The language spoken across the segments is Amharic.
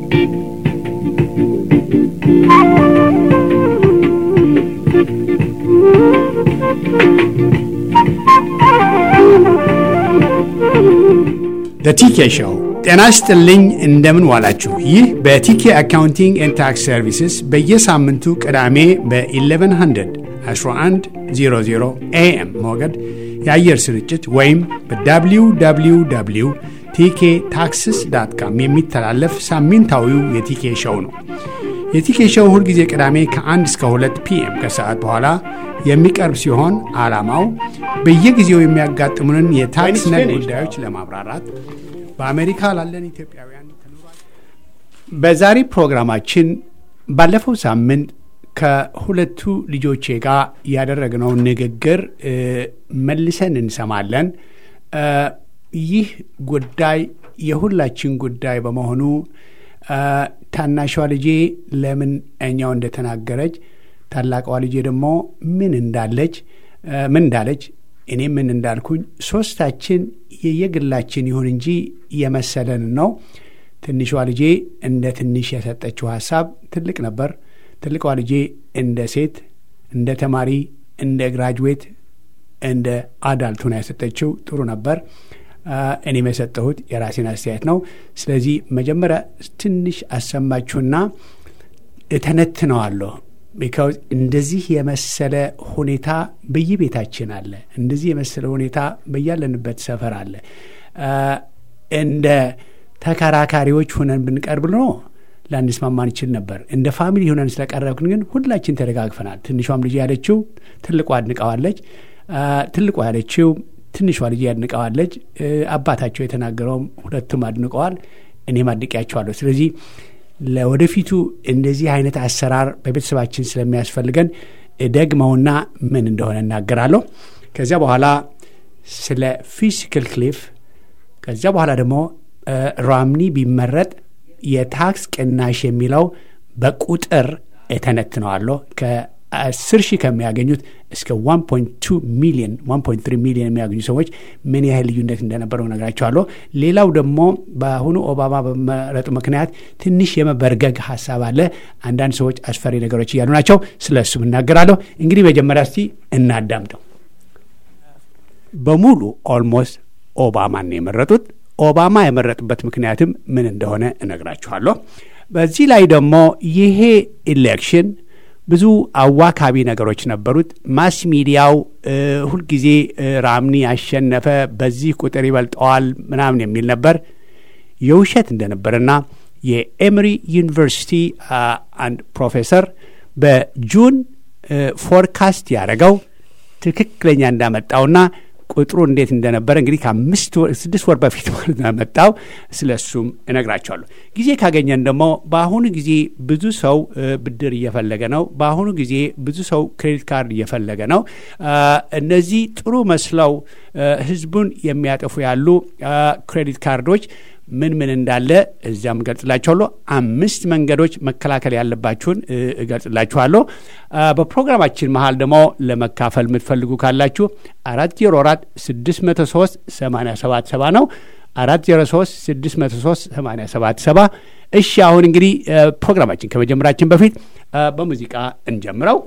በቲኬ ሾው ጤና ይስጥልኝ። እንደምን ዋላችሁ? ይህ በቲኬ አካውንቲንግ ኤንድ ታክስ ሰርቪስስ በየሳምንቱ ቅዳሜ በ1100 1100 ኤኤም ሞገድ የአየር ስርጭት ወይም በwww ቲኬ ታክስስ ዳት ካም የሚተላለፍ ሳምንታዊው የቲኬ ሾው ነው። የቲኬ ሾው ሁልጊዜ ቅዳሜ ከ1 እስከ 2 ፒኤም ከሰዓት በኋላ የሚቀርብ ሲሆን ዓላማው በየጊዜው የሚያጋጥሙንን የታክስ ነክ ጉዳዮች ለማብራራት በአሜሪካ ላለን ኢትዮጵያውያን በዛሬ ፕሮግራማችን ባለፈው ሳምንት ከሁለቱ ልጆቼ ጋር ያደረግነውን ንግግር መልሰን እንሰማለን። ይህ ጉዳይ የሁላችን ጉዳይ በመሆኑ ታናሿ ልጄ ለምን እኛው እንደተናገረች ታላቋ ልጄ ደግሞ ምን እንዳለች ምን እንዳለች እኔ ምን እንዳልኩኝ ሶስታችን የየግላችን ይሁን እንጂ የመሰለን ነው። ትንሿ ልጄ እንደ ትንሽ የሰጠችው ሀሳብ ትልቅ ነበር። ትልቋ ልጄ እንደ ሴት፣ እንደ ተማሪ፣ እንደ ግራጅዌት፣ እንደ አዳልቱና የሰጠችው ጥሩ ነበር። እኔም የሰጠሁት የራሴን አስተያየት ነው። ስለዚህ መጀመሪያ ትንሽ አሰማችሁና እተነትነዋለሁ። ቢካውዝ እንደዚህ የመሰለ ሁኔታ በየቤታችን አለ። እንደዚህ የመሰለ ሁኔታ በያለንበት ሰፈር አለ። እንደ ተከራካሪዎች ሁነን ብንቀርብ ነው ላንስማማ እንችል ነበር። እንደ ፋሚሊ ሁነን ስለቀረብክን ግን ሁላችን ተደጋግፈናል። ትንሿም ልጅ ያለችው ትልቋ አድንቀዋለች። ትልቋ ያለችው ትንሿ ልጅ ያድንቀዋለች። አባታቸው የተናገረውም ሁለቱም አድንቀዋል። እኔም አድንቄያቸዋለሁ። ስለዚህ ለወደፊቱ እንደዚህ አይነት አሰራር በቤተሰባችን ስለሚያስፈልገን ደግመውና ምን እንደሆነ እናገራለሁ። ከዚያ በኋላ ስለ ፊዚካል ክሊፍ፣ ከዚያ በኋላ ደግሞ ራምኒ ቢመረጥ የታክስ ቅናሽ የሚለው በቁጥር እተነትነዋለሁ። ከአስር ሺህ ከሚያገኙት እስከ 1.2 ሚሊዮን 1.3 ሚሊዮን የሚያገኙ ሰዎች ምን ያህል ልዩነት እንደነበረው ነግራቸዋለሁ። ሌላው ደግሞ በአሁኑ ኦባማ በመረጡ ምክንያት ትንሽ የመበርገግ ሀሳብ አለ። አንዳንድ ሰዎች አስፈሪ ነገሮች እያሉ ናቸው። ስለ እሱም እናገራለሁ። እንግዲህ መጀመሪያ እስቲ እናዳምጠው። በሙሉ ኦልሞስት ኦባማን ነው የመረጡት። ኦባማ የመረጡበት ምክንያትም ምን እንደሆነ እነግራችኋለሁ። በዚህ ላይ ደግሞ ይሄ ኢሌክሽን ብዙ አዋካቢ ነገሮች ነበሩት። ማስ ሚዲያው ሁልጊዜ ራምኒ ያሸነፈ፣ በዚህ ቁጥር ይበልጠዋል ምናምን የሚል ነበር። የውሸት እንደነበርና የኤምሪ ዩኒቨርሲቲ አንድ ፕሮፌሰር በጁን ፎርካስት ያደረገው ትክክለኛ እንዳመጣውና ቁጥሩ እንዴት እንደነበረ እንግዲህ ከአምስት ስድስት ወር በፊት ማለት መጣው። ስለ እሱም እነግራቸዋለሁ። ጊዜ ካገኘን ደግሞ በአሁኑ ጊዜ ብዙ ሰው ብድር እየፈለገ ነው። በአሁኑ ጊዜ ብዙ ሰው ክሬዲት ካርድ እየፈለገ ነው። እነዚህ ጥሩ መስለው ሕዝቡን የሚያጠፉ ያሉ ክሬዲት ካርዶች ምን ምን እንዳለ እዚያም እገልጽላችኋለሁ። አምስት መንገዶች መከላከል ያለባችሁን እገልጽላችኋለሁ። በፕሮግራማችን መሀል ደግሞ ለመካፈል የምትፈልጉ ካላችሁ አራት ዜሮ አራት ስድስት መቶ ሶስት ሰማንያ ሰባት ሰባ ነው። አራት ዜሮ ሶስት ስድስት መቶ ሶስት ሰማንያ ሰባት ሰባ እሺ። አሁን እንግዲህ ፕሮግራማችን ከመጀመራችን በፊት በሙዚቃ እንጀምረው።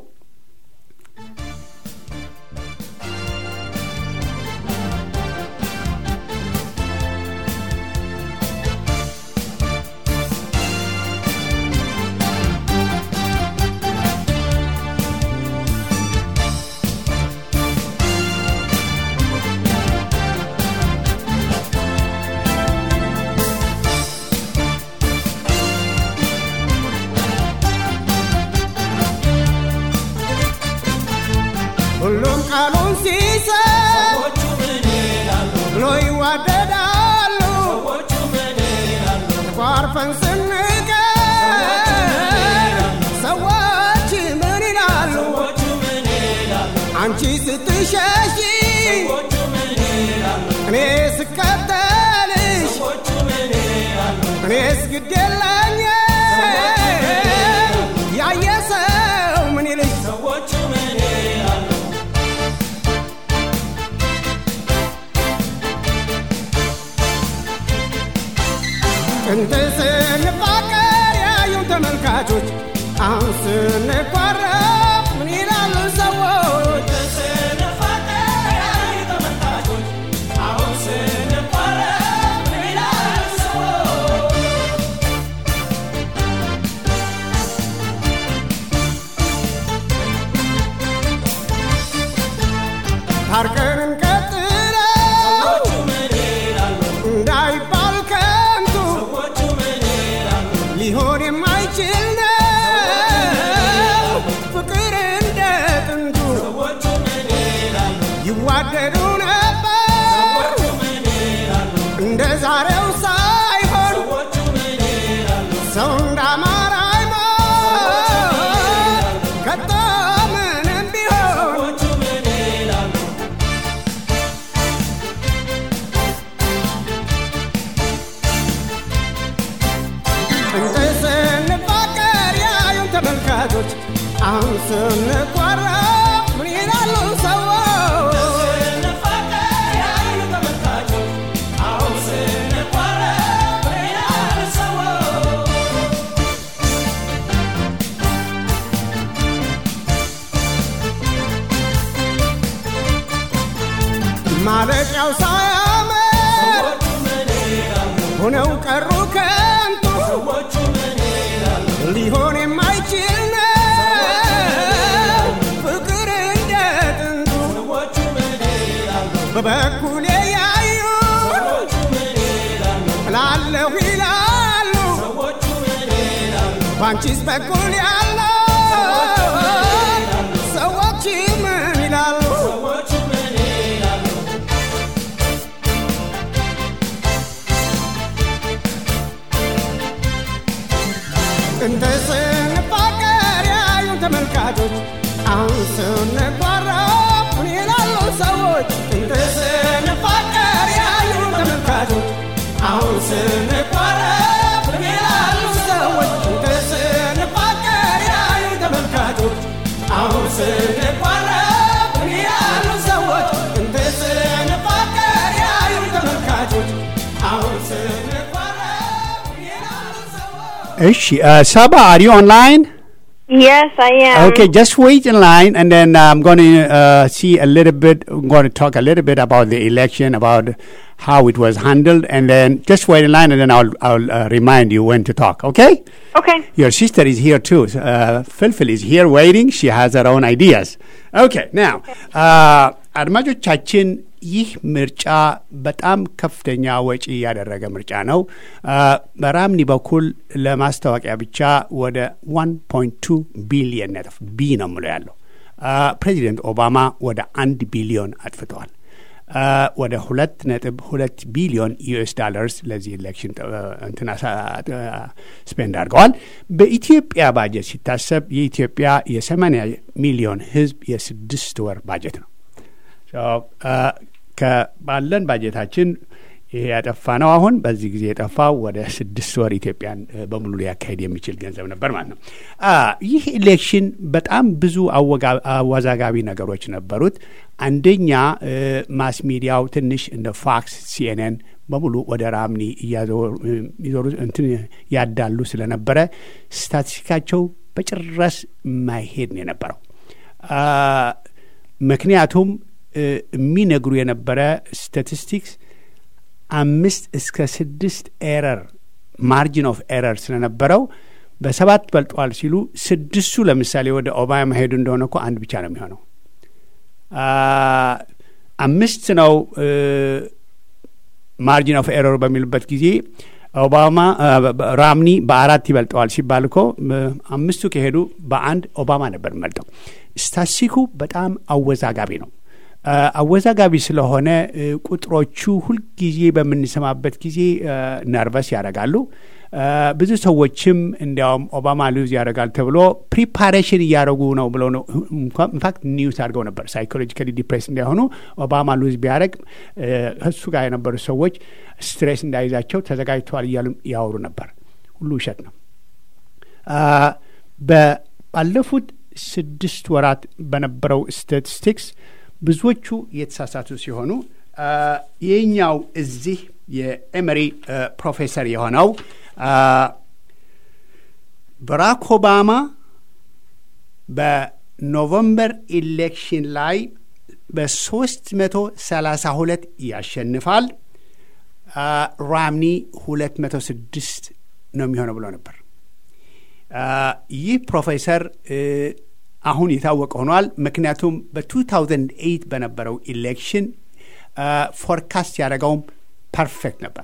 ሁሉም ቃሉን ሲሰጥ ብሎ ይዋደዳሉ። ተኳርፈን ስንቀር ሰዎች ምን ይላሉ? አንቺ ስትሸሺ እኔ ስከተልሽ እኔስ ግድ የለኝ ያየ ሰው ምን ይልሽ ጥንት ስንፋቀር ተመልካቾች አሁን ስንቋረብ ምን ይላሉ ሰዎች ታርቀን እንቀጥለው እንዳይባል ከንቱ ሊሆን የማይችል ነው ፍቅር እንደ ጥንቱ ይዋደዱ ነበር እንደ ዛሬው ሳይሆን ሰው እንዳማራ አይሞት ከቶ ምንም ቢሆን እንደ ስንፋቀር ያዩን ተመልካቾች አሁን ስንቋረብ ምን ይላሉ ሰዎች ማለቂያው ሳያምር ሆነው ቀሩ ከንቱ ሊሆን የማይችል ነው ፍቅር እንደ ጥንቱ በበኩሌ ያዩ እላለሁ ይላሉ ባንቺስ በኩል ያለው ሰዎች ምን ይላሉ እንደ ስንፋቀር ያዩን ተመልካቾች አሁን ስንቋረብ ምን ይላሉ ሰዎች እንደ ስንፋቀር ያዩን ተመልካቾች አሁን ስንቋረብ ምን ይላሉ ሰዎች እንደ ስንፋቀር ያዩን ተመልካቾች አሁን ስንቋረብ ምን ይላሉ ሰዎች እንደ ስንፋቀር ያዩን ተመልካቾች አሁን ስንቋረብ ምን ይላሉ ሰዎች እሺ ሰባ አር ዩ ኦንላይን Yes, I am. Okay, just wait in line, and then uh, I'm going to uh, see a little bit. I'm going to talk a little bit about the election, about how it was handled, and then just wait in line, and then I'll I'll uh, remind you when to talk. Okay? Okay. Your sister is here too. Uh, Philphil is here waiting. She has her own ideas. Okay, now, uh, አድማጮቻችን ይህ ምርጫ በጣም ከፍተኛ ወጪ ያደረገ ምርጫ ነው። አ፣ በራምኒ በኩል ለማስታወቂያ ብቻ ወደ 1.2 ቢሊየን ነጥፍ ቢ ነው ምለው ያለው አ፣ ፕሬዚደንት ኦባማ ወደ አንድ ቢሊዮን አጥፍተዋል። አ፣ ወደ ሁለት ነጥብ ሁለት ቢሊዮን ዩኤስ ዳለርስ ለዚህ ኤሌክሽን እንትና ስፔንድ አድርገዋል። በኢትዮጵያ ባጀት ሲታሰብ የኢትዮጵያ የሰማንያ ሚሊዮን ሕዝብ የስድስት ወር ባጀት ነው። ከባለን ባጀታችን ይሄ ያጠፋ ነው። አሁን በዚህ ጊዜ የጠፋው ወደ ስድስት ወር ኢትዮጵያን እ፣ በሙሉ ሊያካሄድ የሚችል ገንዘብ ነበር ማለት ነው። አ፣ ይህ ኢሌክሽን በጣም ብዙ አወጋ- አወዛጋቢ ነገሮች ነበሩት። አንደኛ እ፣ ማስ ሚዲያው ትንሽ እንደ ፋክስ፣ ሲኤንኤን በሙሉ ወደ ራምኒ እያዞሩ እ፣ ይዞሩ እንትን ያዳሉ ስለነበረ ስታቲስቲካቸው በጭራሽ የማይሄድ ነው የነበረው። አ፣ ምክንያቱም እ፣ የሚነግሩ የነበረ ስታቲስቲክስ አምስት እስከ ስድስት ኤረር ማርጂን ኦፍ ኤረር ስለነበረው በሰባት በልጧል ሲሉ ስድስቱ ለምሳሌ ወደ ኦባማ ሄዱ እንደሆነ እኮ አንድ ብቻ ነው የሚሆነው። አ፣ አምስት ነው ማርጂን ኦፍ ኤረር በሚሉበት ጊዜ ኦባማ አ፣ በ- በ- ራምኒ በአራት ይበልጠዋል ሲባል እኮ እ፣ አምስቱ ከሄዱ በአንድ ኦባማ ነበር የሚበልጠው። ስታሲኩ በጣም አወዛጋቢ ነው። አ፣ አወዛጋቢ ስለሆነ እ፣ ቁጥሮቹ ሁልጊዜ በምንሰማበት ጊዜ አ፣ ነርቨስ ያደርጋሉ። አ፣ ብዙ ሰዎችም እንዲያውም ኦባማ ሉዝ ያደርጋል ተብሎ ፕሪፓሬሽን እያደረጉ ነው ብለው ነው ኢንፋክት ኒውስ አድርገው ነበር ሳይኮሎጂካሊ ዲፕሬስ እንዳይሆኑ ኦባማ ሉዝ ቢያደርግ እሱ ጋር የነበሩ ሰዎች ስትሬስ እንዳይዛቸው ተዘጋጅተዋል እያሉ ያወሩ ነበር። ሁሉ ውሸት ነው። አ፣ በ- ባለፉት ስድስት ወራት በነበረው ስታቲስቲክስ ብዙዎቹ የተሳሳቱ ሲሆኑ አ፣ ይህኛው እዚህ የኤመሪ አ፣ ፕሮፌሰር የሆነው አ፣ ባራክ ኦባማ በኖቨምበር ኢሌክሽን ላይ በሶስት መቶ ሰላሳ ሁለት ያሸንፋል። ራምኒ ሁለት መቶ ስድስት ነው የሚሆነው ብሎ ነበር። ይህ ፕሮፌሰር አሁን የታወቀ ሆኗል። ምክንያቱም በ2008 በነበረው ኢሌክሽን ፎርካስት ያደረገውም ፐርፌክት ነበር።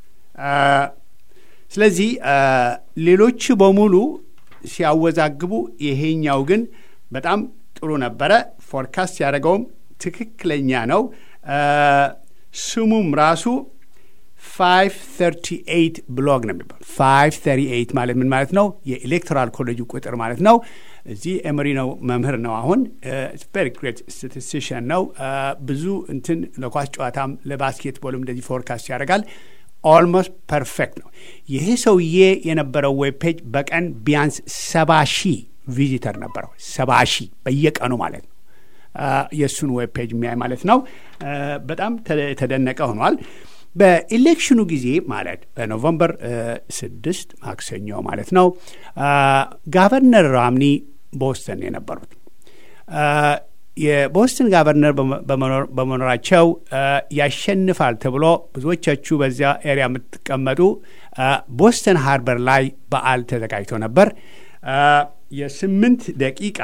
ስለዚህ ሌሎቹ በሙሉ ሲያወዛግቡ፣ ይሄኛው ግን በጣም ጥሩ ነበረ። ፎርካስት ያደረገውም ትክክለኛ ነው። ስሙም ራሱ 538 ብሎግ ነው የሚባል 538 ማለት ምን ማለት ነው? የኤሌክቶራል ኮሌጁ ቁጥር ማለት ነው። እዚህ ኤምሪ ነው መምህር ነው። አሁን ቨሪ ግሬት ስታቲስቲሽን ነው። ብዙ እንትን ለኳስ ጨዋታም ለባስኬትቦልም እንደዚህ ፎርካስት ያደርጋል። ኦልሞስት ፐርፌክት ነው። ይሄ ሰውዬ የነበረው ዌብ ፔጅ በቀን ቢያንስ ሰባ ሺህ ቪዚተር ነበረው። ሰባ ሺህ በየቀኑ ማለት ነው። የእሱን ዌብ ፔጅ የሚያይ ማለት ነው። በጣም ተደነቀ ሆኗል። በኢሌክሽኑ ጊዜ ማለት በኖቨምበር ስድስት ማክሰኞ ማለት ነው ጋቨርነር ራምኒ ቦስተን የነበሩት የቦስተን ጋቨርነር በመኖራቸው ያሸንፋል ተብሎ ብዙዎቻችሁ በዚያ ኤሪያ የምትቀመጡ ቦስተን ሃርበር ላይ በዓል ተዘጋጅቶ ነበር። የስምንት ደቂቃ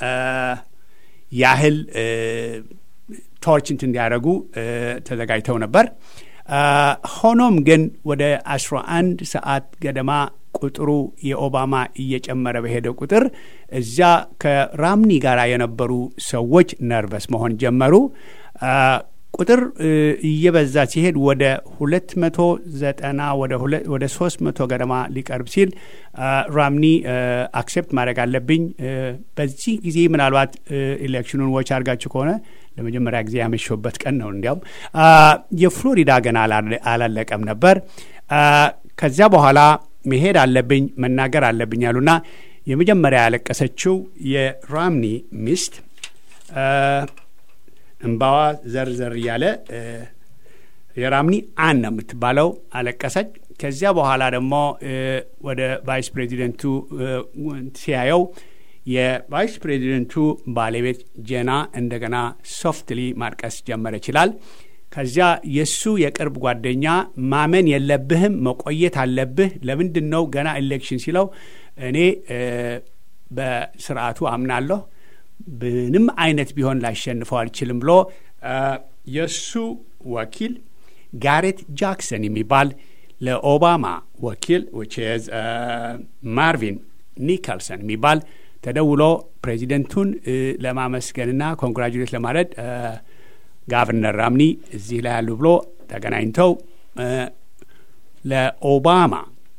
ያህል ቶርች እንትን እንዲያደርጉ ተዘጋጅተው ነበር። ሆኖም ግን ወደ 11 ሰዓት ገደማ ቁጥሩ የኦባማ እየጨመረ በሄደ ቁጥር እዚያ ከራምኒ ጋር የነበሩ ሰዎች ነርቨስ መሆን ጀመሩ። ቁጥር እየበዛ ሲሄድ ወደ ሁለት መቶ ዘጠና ወደ ሶስት መቶ ገደማ ሊቀርብ ሲል ራምኒ አክሴፕት ማድረግ አለብኝ። በዚህ ጊዜ ምናልባት ኤሌክሽኑን ዎች አድርጋችሁ ከሆነ ለመጀመሪያ ጊዜ ያመሸበት ቀን ነው። እንዲያውም የፍሎሪዳ ገና አላለቀም ነበር። ከዚያ በኋላ መሄድ አለብኝ መናገር አለብኝ አሉና የመጀመሪያ ያለቀሰችው የራምኒ ሚስት እምባዋ ዘርዘር እያለ የራምኒ አን ነው የምትባለው አለቀሰች። ከዚያ በኋላ ደግሞ ወደ ቫይስ ፕሬዚደንቱ ሲያየው የቫይስ ፕሬዚደንቱ ባለቤት ጀና እንደገና ሶፍትሊ ማልቀስ ጀመረ ይችላል። ከዚያ የእሱ የቅርብ ጓደኛ ማመን የለብህም መቆየት አለብህ፣ ለምንድን ነው ገና ኤሌክሽን ሲለው እኔ በስርዓቱ አምናለሁ ምንም አይነት ቢሆን ላሸንፈው አልችልም ብሎ የእሱ ወኪል ጋሬት ጃክሰን የሚባል ለኦባማ ወኪል ዊችዝ ማርቪን ኒከልሰን የሚባል ተደውሎ ፕሬዚደንቱን ለማመስገንና ኮንግራጁሌት ለማለት ጋቨርነር ራምኒ እዚህ ላይ ያሉ ብሎ ተገናኝተው ለኦባማ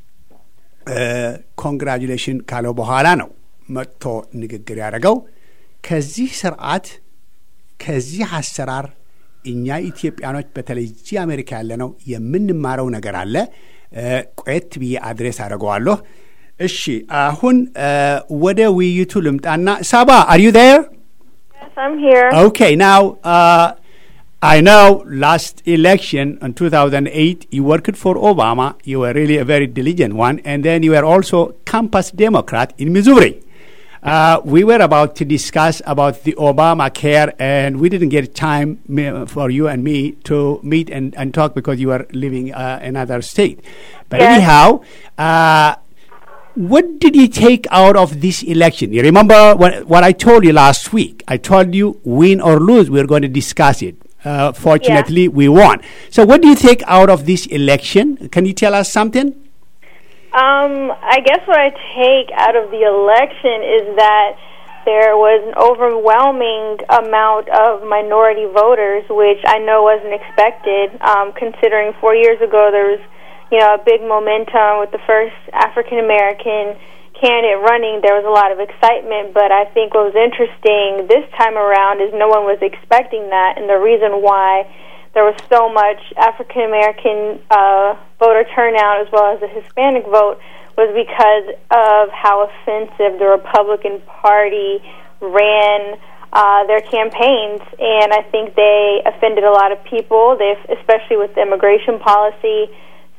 ኮንግራጁሌሽን ካለው በኋላ ነው መጥቶ ንግግር ያደረገው። ከዚህ ስርዓት ከዚህ አሰራር እኛ ኢትዮጵያኖች በተለይ እዚህ አሜሪካ ያለ ነው የምንማረው ነገር አለ። ቆየት ብዬ አድሬስ አድርገዋለሁ። እሺ አሁን ወደ ውይይቱ ልምጣና ሳባ አር ዩ ዜር? Yes, I'm here. Okay, now uh, I know last election in 2008 you worked for Obama. You were really a very diligent one, and then you were also campus Democrat in Missouri. Uh, we were about to discuss about the Obamacare, and we didn't get time me- for you and me to meet and, and talk because you were living uh, another state. But Yes. anyhow, uh, what did you take out of this election? You remember what, what I told you last week? I told you, win or lose, we're going to discuss it. Uh, fortunately, we won. So, what do you take out of this election? Can you tell us something? Um, I guess what I take out of the election is that there was an overwhelming amount of minority voters, which I know wasn't expected, um, considering four years ago there was, you know, a big momentum with the first African American candidate running. There was a lot of excitement, but I think what was interesting this time around is no one was expecting that, and the reason why there was so much African American uh, voter turnout as well as the Hispanic vote was because of how offensive the Republican Party ran uh, their campaigns, and I think they offended a lot of people. They, especially with the immigration policy.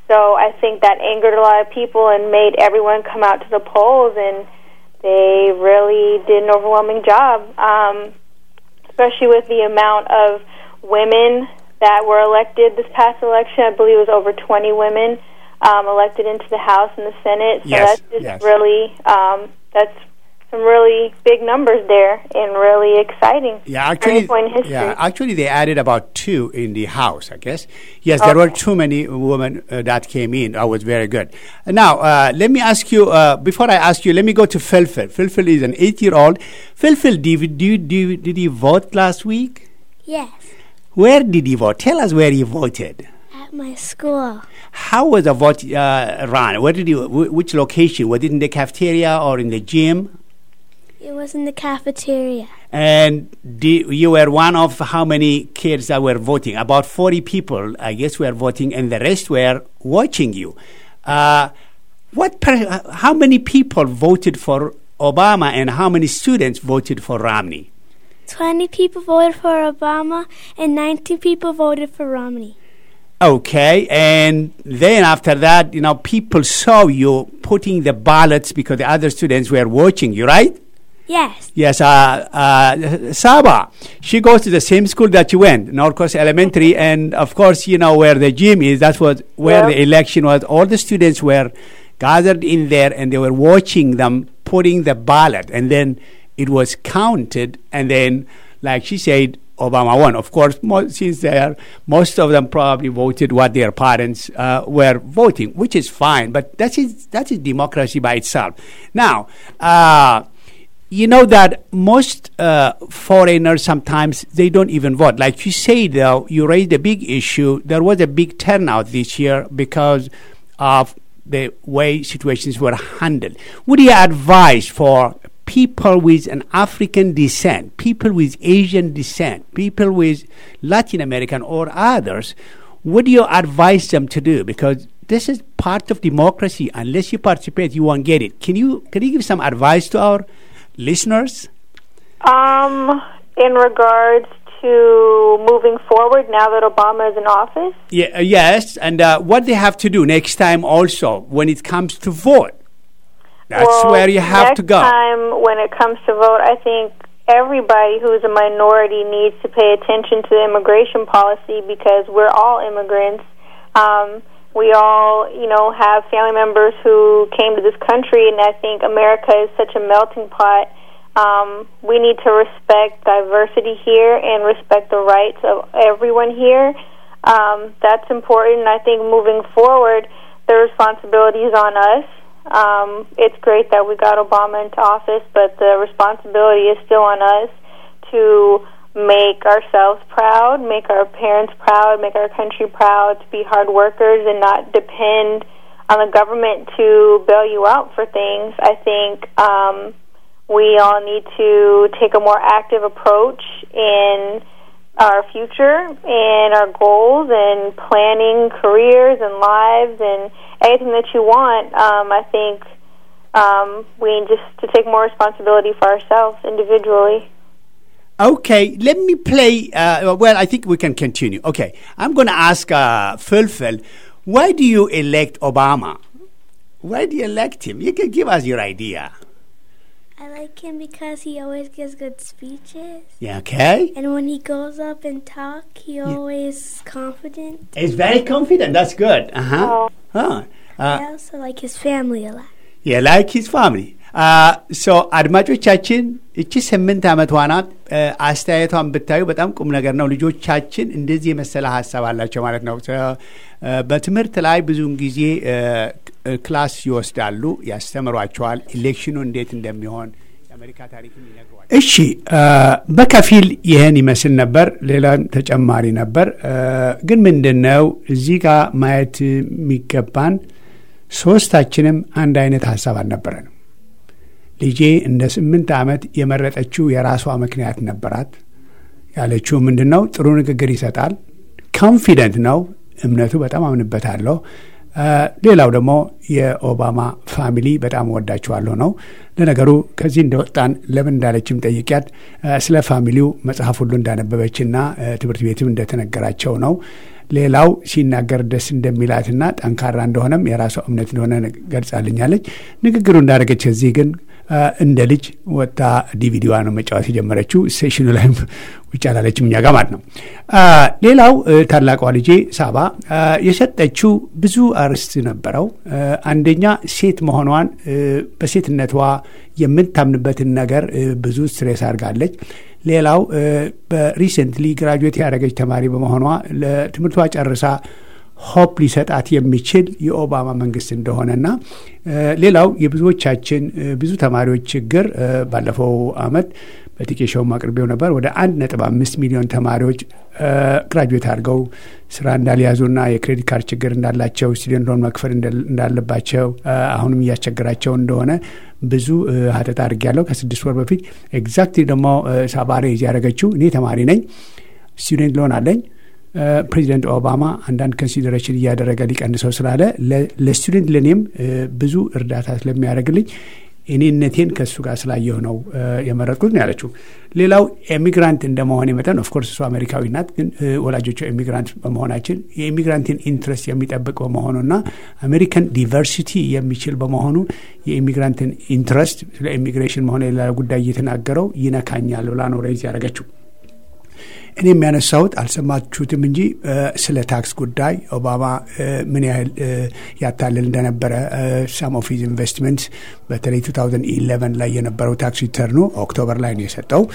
So I think that angered a lot of people and made everyone come out to the polls, and they really did an overwhelming job, um, especially with the amount of women that were elected this past election. I believe it was over 20 women um, elected into the House and the Senate. So Yes, that's just yes. really um, that's some really big numbers there and really exciting. Yeah, Turning actually, point in history. yeah, actually, they added about two in the House. I guess. Yes, there were Okay. too many women uh, that came in. That was very good. Now, uh, let me ask you. Uh, before I ask you, let me go to Philphil. Philphil is an eight-year-old. Philphil, did you, do you, do you, did you vote last week? Yes, Where did you vote? Tell us where you voted. at my school. How was the vote uh, run? Where did you? Wh- which location? Was it in the cafeteria or in the gym? It was in the cafeteria. And the, you were one of how many kids that were voting? About 40 people, I guess, were voting, and the rest were watching you. Uh, what? Per, how many people voted for Obama, and how many students voted for Romney? 20 people voted for Obama and 19 people voted for Romney. Okay, and then after that, you know, people saw you putting the ballots because the other students were watching you, right? Yes, Yes, uh, uh, Saba. She goes to the same school that you went, North Coast Elementary, and of course, you know where the gym is. That's what where Yeah. the election was. All the students were gathered in there, and they were watching them putting the ballot, and then it was counted, and then, like she said, Obama won. Of course, mo- since there, most of them probably voted what their parents uh, were voting, which is fine. But that is that is democracy by itself. Now. Uh, you know that most uh, foreigners sometimes they don't even vote. Like you say, though, you raised a big issue. There was a big turnout this year because of the way situations were handled. Would you advise for people with an African descent, people with Asian descent, people with Latin American or others? What do you advise them to do? Because this is part of democracy. Unless you participate, you won't get it. Can you can you give some advice to our listeners? Um, in regards to moving forward now that Obama is in office, Yeah, uh, yes, and uh, what they have to do next time also when it comes to vote. That's well, where you have next to go. time when it comes to vote, I think everybody who's a minority needs to pay attention to the immigration policy because we're all immigrants. Um, we all, you know, have family members who came to this country, and I think America is such a melting pot. Um, we need to respect diversity here and respect the rights of everyone here. Um, that's important. I think moving forward, the responsibility is on us. Um, it's great that we got Obama into office, but the responsibility is still on us to make ourselves proud, make our parents proud, make our country proud, to be hard workers and not depend on the government to bail you out for things. I think um, we all need to take a more active approach in our future and our goals and planning careers and lives and anything that you want. Um, I think um, we need just to take more responsibility for ourselves individually. Okay, let me play. Uh, well, I think we can continue. Okay, I'm going to ask uh, Philphil, why do you elect Obama? Why do you elect him? You can give us your idea. I like him because he always gives good speeches. Yeah, okay? And when he goes up and talk, he always confident. He's very confident. That's good. Uh-huh. Oh. Huh. Uh, I also like his family a lot. Yeah, like his family. ሶ አድማጮቻችን እቺ ስምንት ዓመቷ ናት። አስተያየቷን ብታዩ በጣም ቁም ነገር ነው። ልጆቻችን እንደዚህ የመሰለ ሀሳብ አላቸው ማለት ነው። በትምህርት ላይ ብዙውን ጊዜ ክላስ ይወስዳሉ፣ ያስተምሯቸዋል። ኢሌክሽኑ እንዴት እንደሚሆን የአሜሪካ ታሪክም ይነግሯል። እሺ፣ በከፊል ይህን ይመስል ነበር። ሌላም ተጨማሪ ነበር። ግን ምንድን ነው እዚህ ጋር ማየት የሚገባን ሶስታችንም አንድ አይነት ሀሳብ አልነበረንም። ልጄ እንደ ስምንት ዓመት የመረጠችው የራሷ ምክንያት ነበራት። ያለችው ምንድን ነው? ጥሩ ንግግር ይሰጣል፣ ኮንፊደንት ነው፣ እምነቱ በጣም አምንበታለሁ፣ ሌላው ደግሞ የኦባማ ፋሚሊ በጣም ወዳችኋለሁ ነው። ለነገሩ ከዚህ እንደወጣን ለምን እንዳለችም ጠይቂያት ስለ ፋሚሊው መጽሐፍ ሁሉ እንዳነበበችና ትምህርት ቤትም እንደተነገራቸው ነው። ሌላው ሲናገር ደስ እንደሚላትና ጠንካራ እንደሆነም የራሷ እምነት እንደሆነ ገልጻልኛለች። ንግግሩ እንዳደረገች እዚህ ግን እንደ ልጅ ወጣ ዲቪዲዋ ነው መጫወት የጀመረችው። ሴሽኑ ላይም ውጭ አላለችም እኛ ጋር ማለት ነው። ሌላው ታላቋ ልጄ ሳባ የሰጠችው ብዙ አርዕስት ነበረው። አንደኛ ሴት መሆኗን በሴትነቷ የምታምንበትን ነገር ብዙ ስትሬስ አድርጋለች። ሌላው በሪሰንትሊ ግራጁዌት ያደረገች ተማሪ በመሆኗ ለትምህርቷ ጨርሳ ሆፕ ሊሰጣት የሚችል የኦባማ መንግስት እንደሆነና ሌላው የብዙዎቻችን ብዙ ተማሪዎች ችግር ባለፈው አመት በቲኬሾውም አቅርቤው ነበር። ወደ አንድ ነጥብ አምስት ሚሊዮን ተማሪዎች ግራጁዌት አድርገው ስራ እንዳልያዙና የክሬዲት ካርድ ችግር እንዳላቸው ስቱደንት ሎን መክፈል እንዳለባቸው አሁንም እያስቸገራቸው እንደሆነ ብዙ ሀተታ አድርጌያለሁ ከስድስት ወር በፊት ኤግዛክትሊ ደግሞ ሳባሬ ያደረገችው እኔ ተማሪ ነኝ፣ ስቱደንት ሎን አለኝ ፕሬዚደንት ኦባማ አንዳንድ ኮንሲደሬሽን እያደረገ ሊቀንሰው ስላለ ለስቱደንት ለእኔም ብዙ እርዳታ ስለሚያደርግልኝ እኔነቴን ከእሱ ጋር ስላየሁ ነው የመረጥኩት ነው ያለችው። ሌላው ኤሚግራንት እንደመሆን መጠን ኦፍኮርስ እሱ አሜሪካዊ ናት፣ ግን ወላጆቿ ኤሚግራንት በመሆናችን የኢሚግራንትን ኢንትረስት የሚጠብቅ በመሆኑና አሜሪካን ዲቨርሲቲ የሚችል በመሆኑ የኢሚግራንትን ኢንትረስት ስለ ኢሚግሬሽን መሆን የሌላ ጉዳይ እየተናገረው ይነካኛል ብላ ነው ሬዝ ያደረገችው። እኔ የሚያነሳሁት አልሰማችሁትም እንጂ ስለ ታክስ ጉዳይ ኦባማ ምን ያህል ያታልል እንደነበረ ሳም ኦፍ ሂዝ ኢንቨስትመንት በተለይ 2011 ላይ የነበረው ታክስ ሪተርኑ ኦክቶበር ላይ ነው የሰጠው።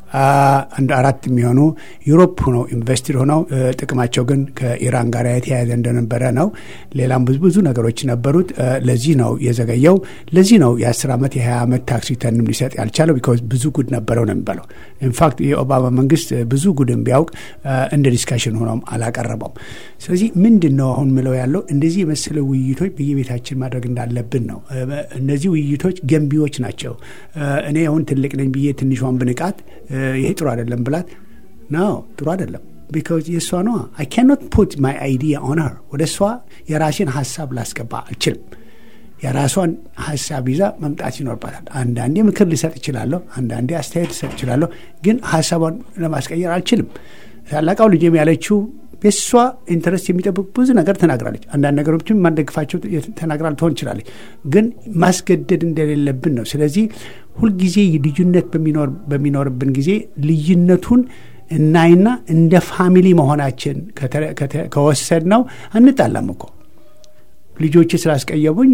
አንድ አራት የሚሆኑ ዩሮፕ ሆነው ኢንቨስትድ ሆነው ጥቅማቸው ግን ከኢራን ጋር የተያያዘ እንደነበረ ነው። ሌላም ብዙ ብዙ ነገሮች ነበሩት። ለዚህ ነው የዘገየው። ለዚህ ነው የአስር ዓመት የሀያ ዓመት ታክስ ሪተርንም ሊሰጥ ያልቻለው። ቢካዝ ብዙ ጉድ ነበረው ነው የሚባለው። ኢንፋክት የኦባማ መንግስት ብዙ ጉድን ቢያውቅ እንደ ዲስካሽን ሆኖም አላቀረበውም። ስለዚህ ምንድን ነው አሁን ምለው ያለው እንደዚህ የመሰለ ውይይቶች በየቤታችን ማድረግ እንዳለብን ነው። እነዚህ ውይይቶች ገንቢዎች ናቸው። እኔ አሁን ትልቅ ነኝ ብዬ ትንሿን ብንቃት ይሄ ጥሩ አይደለም ብላት ነው ጥሩ አይደለም ቢካዝ የእሷ ነዋ አይ ካኖት ፑት ማይ አይዲያ ኦን ሀር ወደ እሷ የራሴን ሀሳብ ላስገባ አልችልም የራሷን ሀሳብ ይዛ መምጣት ይኖርባታል አንዳንዴ ምክር ልሰጥ እችላለሁ አንዳንዴ አስተያየት ልሰጥ እችላለሁ ግን ሀሳቧን ለማስቀየር አልችልም ታላቃው ልጅም ያለችው የእሷ ኢንተረስት የሚጠብቅ ብዙ ነገር ተናግራለች። አንዳንድ ነገሮችም ማንደግፋቸው ተናግራ ልትሆን ይችላለች። ግን ማስገደድ እንደሌለብን ነው። ስለዚህ ሁልጊዜ ልዩነት በሚኖርብን ጊዜ ልዩነቱን እናይና እንደ ፋሚሊ መሆናችን ከወሰድ ነው አንጣላም እኮ ልጆች ስላስቀየሙኝ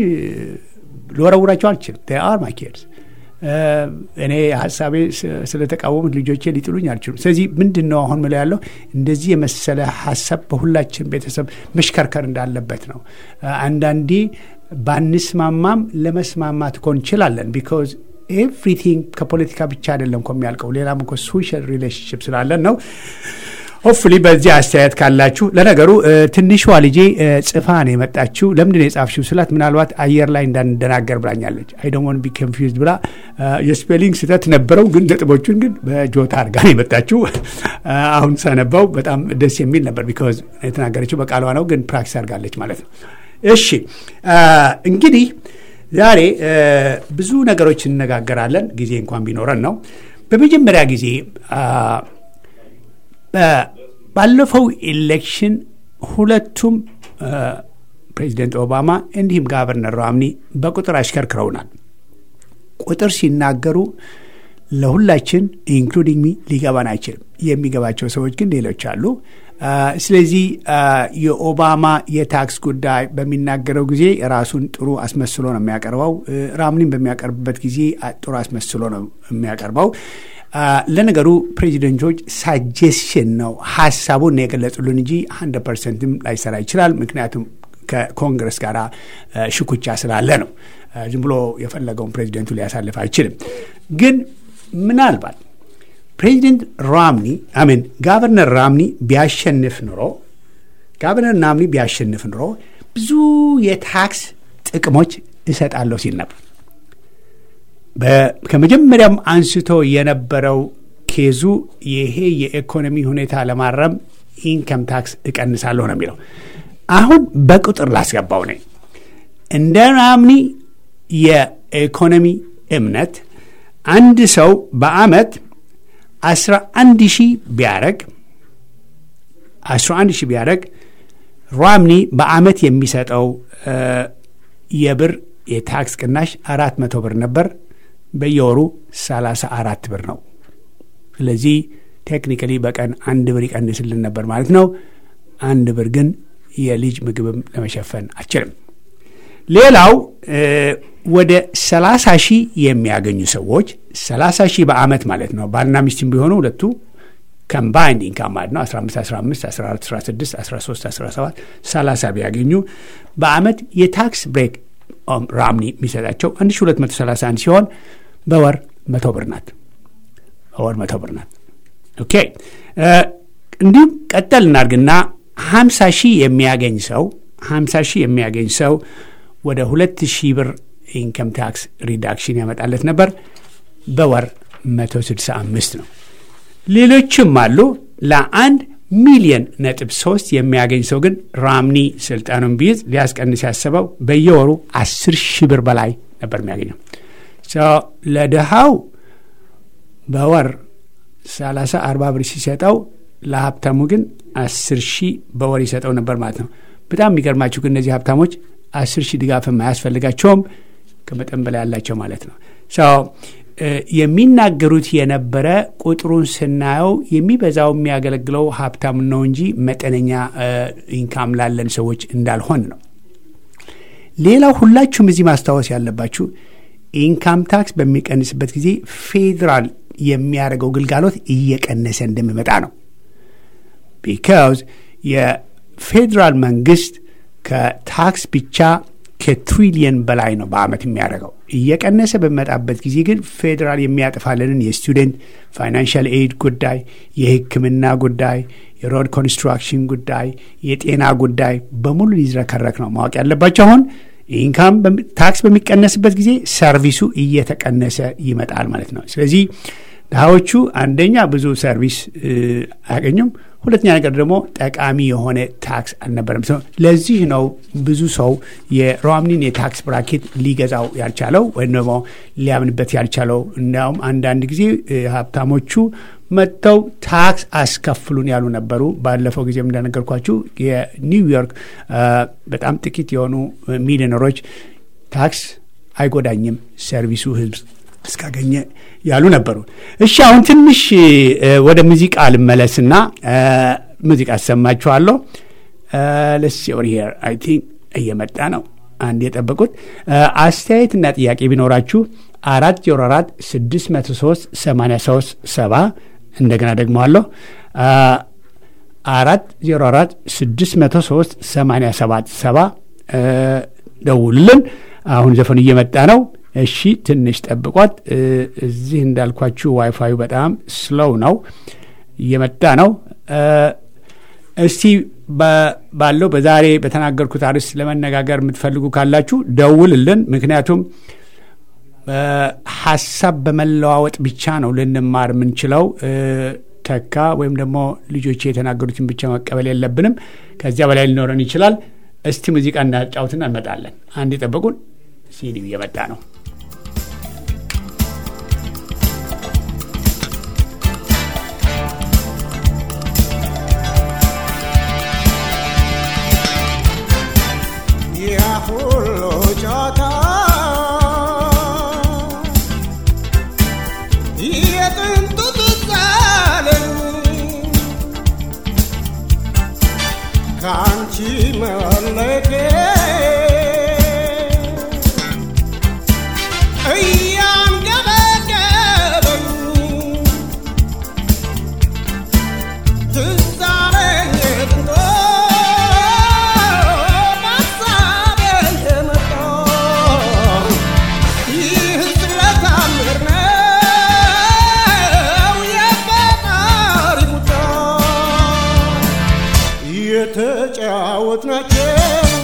ልወረውራቸው አልችልም። አር ማይ ኪድስ እኔ ሀሳቤ ስለተቃወሙት ልጆቼ ሊጥሉኝ አልችሉም። ስለዚህ ምንድን ነው አሁን ምለው ያለው እንደዚህ የመሰለ ሀሳብ በሁላችን ቤተሰብ መሽከርከር እንዳለበት ነው። አንዳንዴ ባንስማማም ለመስማማት እኮ እንችላለን። ቢካዝ ኤቭሪቲንግ ከፖለቲካ ብቻ አይደለም እኮ የሚያልቀው ሌላም እኮ ሶሻል ሪሌሽንሽፕ ስላለን ነው። ሆፍሊ በዚህ አስተያየት ካላችሁ። ለነገሩ ትንሿ ልጄ ጽፋ ነው የመጣችው። ለምንድን ነው የጻፍሽው ስላት ምናልባት አየር ላይ እንዳንደናገር ብላኛለች። አይ ዶንት ዋንት ቢ ኮንፊውዝድ ብላ የስፔሊንግ ስህተት ነበረው፣ ግን ነጥቦቹን ግን በጆታ አድርጋ ነው የመጣችው። አሁን ሳነባው በጣም ደስ የሚል ነበር። ቢካዝ የተናገረችው በቃሏ ነው፣ ግን ፕራክቲስ አድርጋለች ማለት ነው። እሺ እንግዲህ ዛሬ ብዙ ነገሮች እንነጋገራለን፣ ጊዜ እንኳን ቢኖረን ነው። በመጀመሪያ ጊዜ ባለፈው ኤሌክሽን ሁለቱም ፕሬዚደንት ኦባማ እንዲሁም ጋቨርነር ራምኒ በቁጥር አሽከርክረውናል። ቁጥር ሲናገሩ ለሁላችን ኢንክሉዲንግ ሚ ሊገባን አይችልም። የሚገባቸው ሰዎች ግን ሌሎች አሉ። ስለዚህ የኦባማ የታክስ ጉዳይ በሚናገረው ጊዜ ራሱን ጥሩ አስመስሎ ነው የሚያቀርበው። ራምኒን በሚያቀርብበት ጊዜ ጥሩ አስመስሎ ነው የሚያቀርበው። ለነገሩ ፕሬዚደንቶች ሳጀሽን ነው ሀሳቡን ነው የገለጹልን እንጂ ሀንድረድ ፐርሰንትም ላይሰራ ይችላል። ምክንያቱም ከኮንግረስ ጋር ሽኩቻ ስላለ ነው። ዝም ብሎ የፈለገውን ፕሬዚደንቱ ሊያሳልፍ አይችልም። ግን ምናልባት ፕሬዚደንት ራምኒ አሜን ጋቨርነር ራምኒ ቢያሸንፍ ኑሮ ጋቨርነር ራምኒ ቢያሸንፍ ኑሮ ብዙ የታክስ ጥቅሞች እሰጣለሁ ሲል ነበር። ከመጀመሪያም አንስቶ የነበረው ኬዙ ይሄ የኢኮኖሚ ሁኔታ ለማረም ኢንከም ታክስ እቀንሳለሁ ነው የሚለው። አሁን በቁጥር ላስገባው ነኝ። እንደ ራምኒ የኢኮኖሚ እምነት አንድ ሰው በአመት 11 ሺህ ቢያረግ 11 ሺህ ቢያረግ ራምኒ በአመት የሚሰጠው የብር የታክስ ቅናሽ አራት መቶ ብር ነበር። በየወሩ 34 ብር ነው። ስለዚህ ቴክኒካሊ በቀን አንድ ብር ይቀንስልን ነበር ማለት ነው። አንድ ብር ግን የልጅ ምግብም ለመሸፈን አችልም። ሌላው ወደ 30 ሺህ የሚያገኙ ሰዎች 30 ሺህ በአመት ማለት ነው። ባልና ሚስትም ቢሆኑ ሁለቱ ከምባይንድ ኢንካም ማለት ነው 15 15 14 16 13 17 30 ቢያገኙ በአመት የታክስ ብሬክ ራምኒ የሚሰጣቸው 1231 ሲሆን በወር መቶ ብር ናት። በወር መቶ ብር ናት። ኦኬ እንዲሁም ቀጠል እናድርግና 50 ሺህ የሚያገኝ ሰው 50 ሺህ የሚያገኝ ሰው ወደ 2 ሺህ ብር ኢንከም ታክስ ሪዳክሽን ያመጣለት ነበር። በወር 165 ነው። ሌሎችም አሉ። ለአንድ ሚሊየን ነጥብ ሶስት የሚያገኝ ሰው ግን ራምኒ ስልጣኑን ቢይዝ ሊያስቀንስ ያሰበው በየወሩ አስር ሺህ ብር በላይ ነበር የሚያገኘው። ለድሃው በወር ሰላሳ አርባ ብር ሲሰጠው ለሀብታሙ ግን አስር ሺህ በወር ይሰጠው ነበር ማለት ነው። በጣም የሚገርማችሁ ግን እነዚህ ሀብታሞች አስር ሺህ ድጋፍም አያስፈልጋቸውም ከመጠን በላይ ያላቸው ማለት ነው። የሚናገሩት የነበረ ቁጥሩን ስናየው የሚበዛው የሚያገለግለው ሀብታም ነው እንጂ መጠነኛ ኢንካም ላለን ሰዎች እንዳልሆን ነው። ሌላው ሁላችሁም እዚህ ማስታወስ ያለባችሁ ኢንካም ታክስ በሚቀንስበት ጊዜ ፌዴራል የሚያደርገው ግልጋሎት እየቀነሰ እንደሚመጣ ነው። ቢካዝ የፌዴራል መንግስት ከታክስ ብቻ ከትሪሊየን በላይ ነው በአመት የሚያደርገው። እየቀነሰ በሚመጣበት ጊዜ ግን ፌዴራል የሚያጠፋልንን የስቱደንት ፋይናንሻል ኤድ ጉዳይ፣ የሕክምና ጉዳይ፣ የሮድ ኮንስትራክሽን ጉዳይ፣ የጤና ጉዳይ በሙሉ ሊዝረከረክ ነው። ማወቅ ያለባቸው አሁን ኢንካም ታክስ በሚቀነስበት ጊዜ ሰርቪሱ እየተቀነሰ ይመጣል ማለት ነው። ስለዚህ ድሃዎቹ አንደኛ ብዙ ሰርቪስ አያገኙም። ሁለተኛ ነገር ደግሞ ጠቃሚ የሆነ ታክስ አልነበረም። ለዚህ ነው ብዙ ሰው የሮምኒን የታክስ ብራኬት ሊገዛው ያልቻለው ወይም ደግሞ ሊያምንበት ያልቻለው። እንዲያውም አንዳንድ ጊዜ ሀብታሞቹ መጥተው ታክስ አስከፍሉን ያሉ ነበሩ። ባለፈው ጊዜም እንደነገርኳችሁ የኒውዮርክ በጣም ጥቂት የሆኑ ሚሊዮነሮች ታክስ አይጎዳኝም ሰርቪሱ ህዝብ እስካገኘ ያሉ ነበሩ። እሺ አሁን ትንሽ ወደ ሙዚቃ ልመለስና ሙዚቃ አሰማችኋለሁ። ለስ ኦር ሄር አይ ቲንክ እየመጣ ነው። አንድ የጠበቁት አስተያየትና ጥያቄ ቢኖራችሁ አራት ዜሮ አራት ስድስት መቶ ሶስት ሰማንያ ሶስት ሰባ እንደገና ደግሞ አለሁ አራት ዜሮ አራት ስድስት መቶ ሶስት ሰማንያ ሰባት ሰባ ደውሉልን። አሁን ዘፈኑ እየመጣ ነው። እሺ ትንሽ ጠብቋት። እዚህ እንዳልኳችሁ ዋይፋዩ በጣም ስሎው ነው፣ እየመጣ ነው። እስቲ ባለው በዛሬ በተናገርኩት አርዕስት ለመነጋገር የምትፈልጉ ካላችሁ ደውልልን። ምክንያቱም ሀሳብ በመለዋወጥ ብቻ ነው ልንማር የምንችለው። ተካ ወይም ደግሞ ልጆች የተናገሩትን ብቻ መቀበል የለብንም። ከዚያ በላይ ሊኖረን ይችላል። እስቲ ሙዚቃ እናጫውትና እንመጣለን። አንድ የጠበቁን ሲዲው እየመጣ ነው። ሁሉ ጨዋታ የጥንቱ ትዛለኝ ከአንቺ መለኬ እያንገበገበኝ ትዛለኝ ጥንቶ የተጫወትናቸው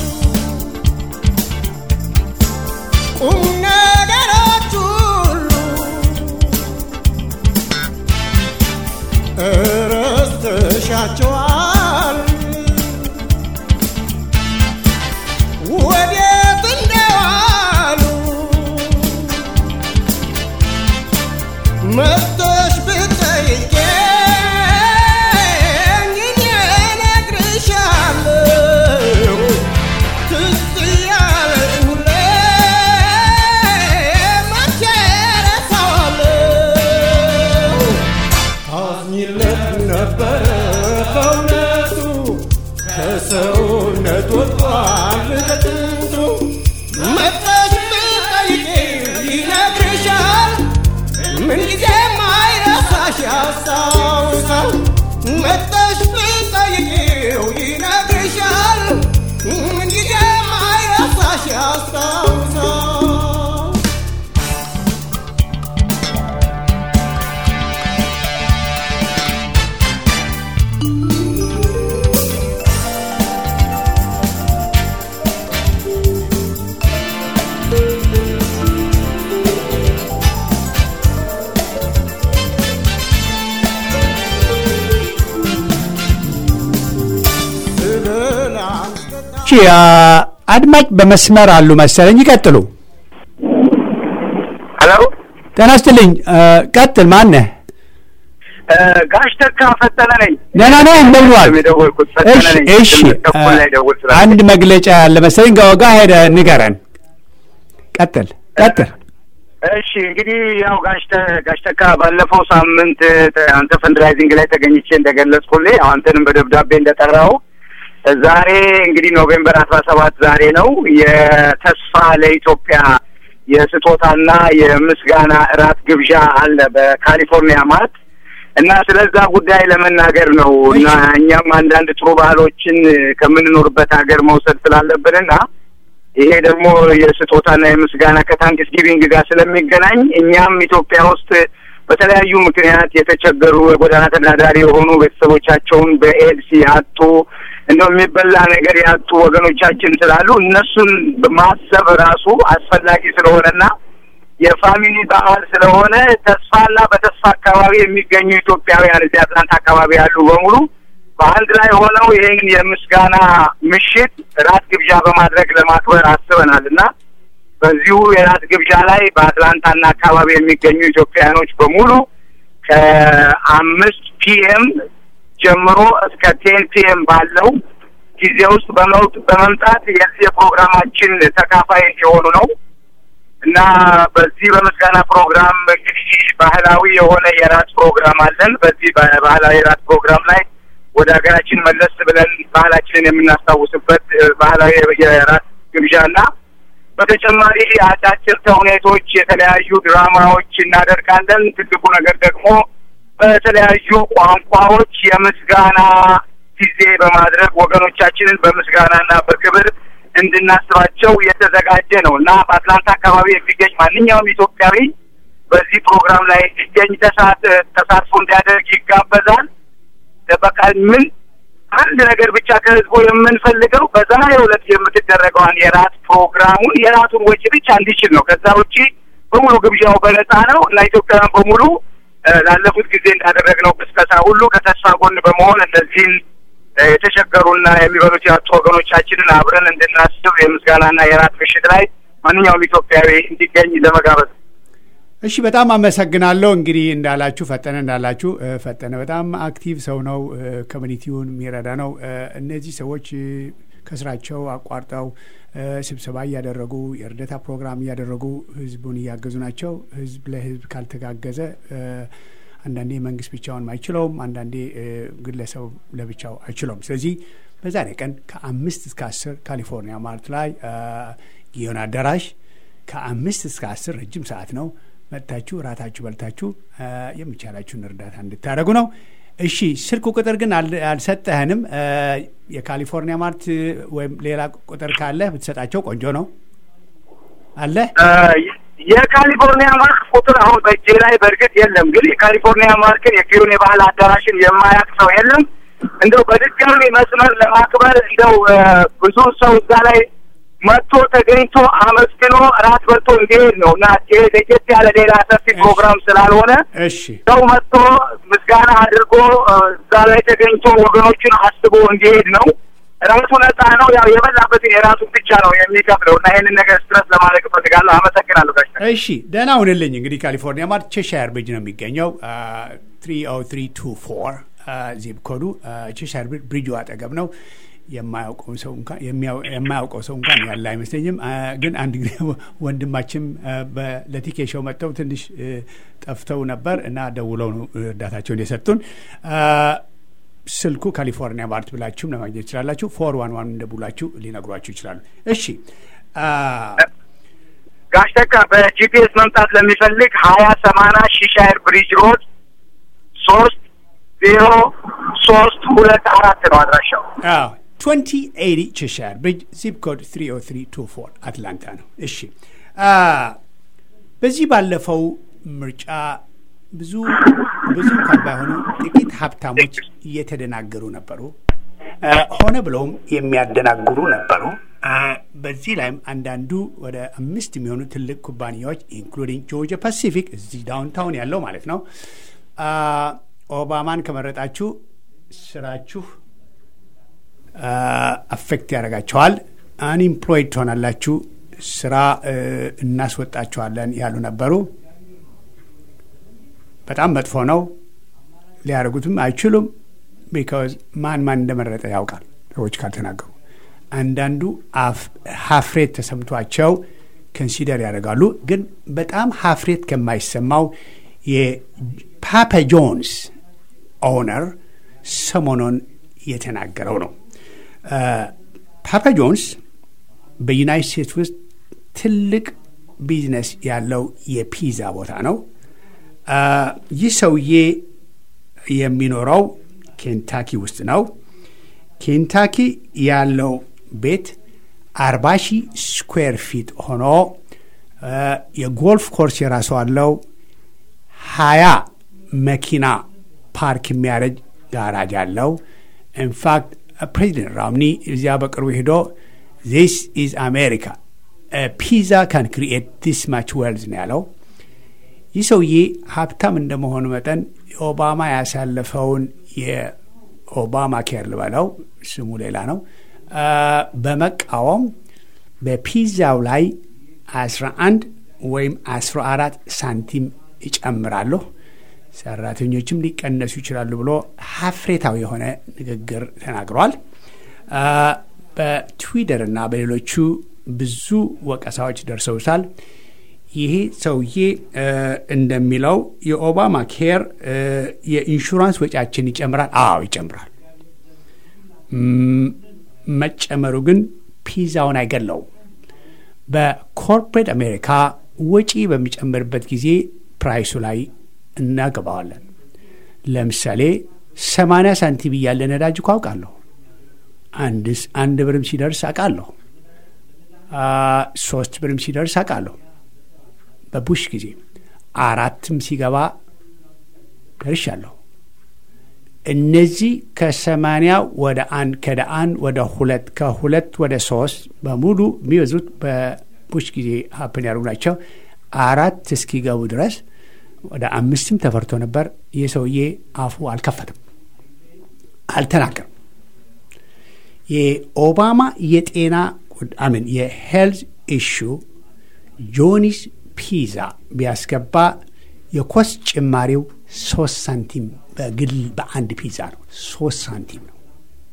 ቁም ነገሮች ሁሉ እረስተሻቸዋል መጥተሽ ብትጠይቂኝ እኔ እነግርሻለሁ ትዝ ያለኝ ሁሌ መቼ እረሳዋለሁ ታዝኝለት ነበረ በእውነቱ ከሰውነት ወጥቷል ከጥንቱ መጥተሽ ብትጠይቂው ይነግርሻል ምንጊዜም አይረሳሽ ያስታውሳል መጥተሽ ብትጠይቂው ይነግርሻል ምንጊዜም አይረሳሽ ያስታውሳል ስበላ እሺ አ፣ አድማጭ በመስመር አሉ መሰለኝ። ይቀጥሉ። ሄሎ ጤና ይስጥልኝ። አ፣ ቀጥል። ማነህ? ጋሽ ተካ ፈጠነ ነኝ። ደህና ነህ? እንደምን ዋልክ? የደወልኩት ፈጠነ እሺ ነኝ። እሺ። ስምንት ተኩል ላይ ደውል አ፣ ስላለኝ። አንድ መግለጫ ያለ መሰለኝ። ጋወጋ ሄደ ንገረን። ቀጥል ቀጥል። እሺ እንግዲህ ያው ጋሽ ተ- ጋሽ ተካ ባለፈው ሳምንት ተ- አንተ ፈንድራይዚንግ ላይ ተገኝቼ እንደገለጽኩልህ ያው አንተንም በደብዳቤ እንደጠራው ዛሬ እንግዲህ ኖቬምበር አስራ ሰባት ዛሬ ነው የተስፋ ለኢትዮጵያ የስጦታና የምስጋና እራት ግብዣ አለ በካሊፎርኒያ ማት እና ስለዛ ጉዳይ ለመናገር ነው እና እኛም አንዳንድ ጥሩ ባህሎችን ከምንኖርበት ሀገር መውሰድ ስላለብንና ይሄ ደግሞ የስጦታና የምስጋና ከታንክስ ጊቪንግ ጋር ስለሚገናኝ እኛም ኢትዮጵያ ውስጥ በተለያዩ ምክንያት የተቸገሩ የጎዳና ተዳዳሪ የሆኑ ቤተሰቦቻቸውን በኤድስ ያጡ እንደው የሚበላ ነገር ያጡ ወገኖቻችን ስላሉ እነሱን ማሰብ ራሱ አስፈላጊ ስለሆነና የፋሚሊ በዓል ስለሆነ ተስፋና በተስፋ አካባቢ የሚገኙ ኢትዮጵያውያን እዚህ አትላንታ አካባቢ ያሉ በሙሉ በአንድ ላይ ሆነው ይህን የምስጋና ምሽት ራት ግብዣ በማድረግ ለማክበር አስበናል እና በዚሁ የራት ግብዣ ላይ በአትላንታና አካባቢ የሚገኙ ኢትዮጵያውያኖች በሙሉ ከአምስት ፒኤም ጀምሮ እስከ ቴን ፒኤም ባለው ጊዜ ውስጥ በመውጥ በመምጣት የዚህ የፕሮግራማችን ተካፋይ የሆኑ ነው እና በዚህ በምስጋና ፕሮግራም እንግዲህ ባህላዊ የሆነ የራት ፕሮግራም አለን። በዚህ ባህላዊ የራት ፕሮግራም ላይ ወደ ሀገራችን መለስ ብለን ባህላችንን የምናስታውስበት እ፣ ባህላዊ የራት ግብዣና በተጨማሪ አጫጭር ተውኔቶች፣ የተለያዩ ድራማዎች እናደርጋለን። ትልቁ ነገር ደግሞ በተለያዩ ቋንቋዎች የምስጋና ጊዜ በማድረግ ወገኖቻችንን በምስጋናና በክብር እንድናስባቸው የተዘጋጀ ነው እና በአትላንታ አካባቢ የሚገኝ ማንኛውም ኢትዮጵያዊ በዚህ ፕሮግራም ላይ እንዲገኝ ተሳት ተሳትፎ እንዲያደርግ ይጋበዛል። በቃ ምን አንድ ነገር ብቻ ከህዝቡ የምንፈልገው በዛሬው ዕለት የምትደረገዋን የራት ፕሮግራሙን የራቱን ወጪ ብቻ እንዲችል ነው። ከዛ ውጪ በሙሉ ግብዣው በነፃ ነው እና ኢትዮጵያውያን በሙሉ እ፣ ላለፉት ጊዜ እንዳደረግነው ቅስቀሳ ሁሉ ከተስፋ ጎን በመሆን እነዚህን እ፣ የተቸገሩና የሚበሉት ያጡ ወገኖቻችንን አብረን እንድናስብ የምስጋናና የራት ምሽት ላይ ማንኛውም ኢትዮጵያዊ እንዲገኝ ለመጋበዝ ነው። እሺ በጣም አመሰግናለሁ። እንግዲህ እንዳላችሁ ፈጠነ እንዳላችሁ እ፣ ፈጠነ በጣም አክቲቭ ሰው ነው። እ፣ ኮሚኒቲውን የሚረዳ ነው። እ፣ እነዚህ ሰዎች እ፣ ከስራቸው አቋርጠው እ፣ ስብሰባ እያደረጉ የእርዳታ ፕሮግራም እያደረጉ ህዝቡን እያገዙ ናቸው። ህዝብ ለህዝብ ካልተጋገዘ እ፣ አንዳንዴ መንግስት ብቻውን አይችለውም፣ አንዳንዴ እ፣ ግለሰብ ለብቻው አይችለውም። ስለዚህ በዛሬ ቀን ከአምስት እስከ አስር ካሊፎርኒያ ማርት ላይ እ፣ ጊዮን አዳራሽ ከአምስት እስከ አስር ረጅም ሰዓት ነው። መጥታችሁ ራታችሁ በልታችሁ እ፣ የሚቻላችሁን እርዳታ እንድታደርጉ ነው። እሺ ስልክ ቁጥር ግን አል- አልሰጠህንም። እ፣ የካሊፎርኒያ ማርት ወይም ሌላ ቁጥር ካለ ብትሰጣቸው ቆንጆ ነው። አለ እ፣ የካሊፎርኒያ ማርክ ቁጥር አሁን በእጄ ላይ በእርግጥ የለም፣ ግን የካሊፎርኒያ ማርክን የጊዮን የባህል አዳራሽን የማያውቅ ሰው የለም። እንደው በድጋሚ መስመር ለማክበር እንደው እ፣ ብዙ ሰው እዛ ላይ መጥቶ ተገኝቶ አመስግኖ እራት በልቶ እንዲሄድ ነው እና ይሄ ለየት ያለ ሌላ ሰፊ ፕሮግራም ስላልሆነ እሺ ሰው መጥቶ ምስጋና አድርጎ እ፣ እዛ ላይ ተገኝቶ ወገኖቹን አስቦ እንዲሄድ ነው ራሱ ነጻ ነው። ያው የበላበትን የራሱን ብቻ ነው የሚከፍለው እና ይህንን ነገር ስትረስ ለማድረግ እፈልጋለሁ። አመሰግናለሁ ጋሽ እሺ ደህና ሁንልኝ። እንግዲህ ካሊፎርኒያ ማለት ቼሻየር ብሪጅ ነው የሚገኘው ትሪ ኦ ትሪ ቱ ፎር ዚፕ ኮዱ ቼሻየር ብሪጁ አጠገብ ነው። የማያውቀው ሰው እንኳን የማያውቀው ሰው እንኳን ያለ አይመስለኝም። ግን አንድ ጊዜ ወንድማችን ለቲኬ ሾው መጥተው ትንሽ ጠፍተው ነበር እና ደውለው ነው እርዳታቸውን የሰጡን። ስልኩ ካሊፎርኒያ ማርት ብላችሁም ለማግኘት ይችላላችሁ። ፎር ዋን ዋን እንደቡላችሁ ሊነግሯችሁ ይችላሉ። እሺ ጋሽ ተካ በጂፒኤስ መምጣት ለሚፈልግ ሀያ ሰማንያ ሺሻየር ብሪጅ ሮድ ሶስት ዜሮ ሶስት ሁለት አራት ነው አድራሻው። ትዌንቲ ኤቲ ቼሻየር ብሪጅ ዚፕ ኮድ ትሪ ኦ ትሪ ቱ ፎር አትላንታ ነው። እሺ በዚህ ባለፈው ምርጫ ብዙ ብዙ እንኳን ባይሆኑ ጥቂት ሀብታሞች እየተደናገሩ ነበሩ። ሆነ ብለውም የሚያደናግሩ ነበሩ። በዚህ ላይም አንዳንዱ ወደ አምስት የሚሆኑ ትልቅ ኩባንያዎች ኢንክሉዲንግ ጆርጂያ ፓሲፊክ እዚህ ዳውንታውን ያለው ማለት ነው ኦባማን ከመረጣችሁ ስራችሁ አፌክት ያደርጋቸዋል፣ አንኢምፕሎይድ ትሆናላችሁ፣ ስራ እናስወጣችኋለን ያሉ ነበሩ። በጣም መጥፎ ነው። ሊያደርጉትም አይችሉም። ቢካዝ ማን ማን እንደመረጠ ያውቃል ሰዎች ካልተናገሩ። አንዳንዱ ሀፍሬት ተሰምቷቸው ኮንሲደር ያደርጋሉ። ግን በጣም ሀፍሬት ከማይሰማው የፓፓ ጆንስ ኦነር ሰሞኑን የተናገረው ነው። ፓፓ ጆንስ በዩናይት ስቴትስ ውስጥ ትልቅ ቢዝነስ ያለው የፒዛ ቦታ ነው። ይህ ሰውዬ የሚኖረው ኬንታኪ ውስጥ ነው። ኬንታኪ ያለው ቤት አርባ ሺህ ስኩዌር ፊት ሆኖ የጎልፍ ኮርስ የራሱ አለው። ሀያ መኪና ፓርክ የሚያደርግ ጋራጅ አለው። ኢንፋክት ፕሬዚደንት ራምኒ እዚያ በቅርቡ ሄዶ ዚስ ኢዝ አሜሪካ ፒዛ ካን ክሪኤት ዲስ ማች ዌልዝ ነው ያለው። ይህ ሰውዬ ሀብታም እንደመሆኑ መጠን ኦባማ ያሳለፈውን የኦባማ ኬር ልበለው ስሙ ሌላ ነው በመቃወም በፒዛው ላይ 11 ወይም 14 ሳንቲም ይጨምራለሁ፣ ሰራተኞችም ሊቀነሱ ይችላሉ ብሎ ሀፍሬታዊ የሆነ ንግግር ተናግሯል። በትዊተር እና በሌሎቹ ብዙ ወቀሳዎች ደርሰውታል። ይሄ ሰውዬ እንደሚለው የኦባማ ኬር የኢንሹራንስ ወጪያችን ይጨምራል። አዎ ይጨምራል። መጨመሩ ግን ፒዛውን አይገለውም። በኮርፖሬት አሜሪካ ወጪ በሚጨምርበት ጊዜ ፕራይሱ ላይ እናገባዋለን። ለምሳሌ ሰማንያ ሳንቲም እያለ ነዳጅ እኮ አውቃለሁ። አንድስ አንድ ብርም ሲደርስ አውቃለሁ። ሶስት ብርም ሲደርስ አውቃለሁ። በቡሽ ጊዜ አራትም ሲገባ ደርሻለሁ። እነዚህ ከሰማንያ ወደ አንድ ከደ አንድ ወደ ሁለት ከሁለት ወደ ሶስት በሙሉ የሚበዙት በቡሽ ጊዜ ሀፕን ያደርጉ ናቸው። አራት እስኪገቡ ድረስ ወደ አምስትም ተፈርቶ ነበር። ይህ ሰውዬ አፉ አልከፈትም፣ አልተናገርም። የኦባማ የጤና አምን የሄልዝ ኢሹ ጆኒስ ፒዛ ቢያስገባ የኮስት ጭማሪው ሶስት ሳንቲም በግል በአንድ ፒዛ ነው። ሶስት ሳንቲም ነው።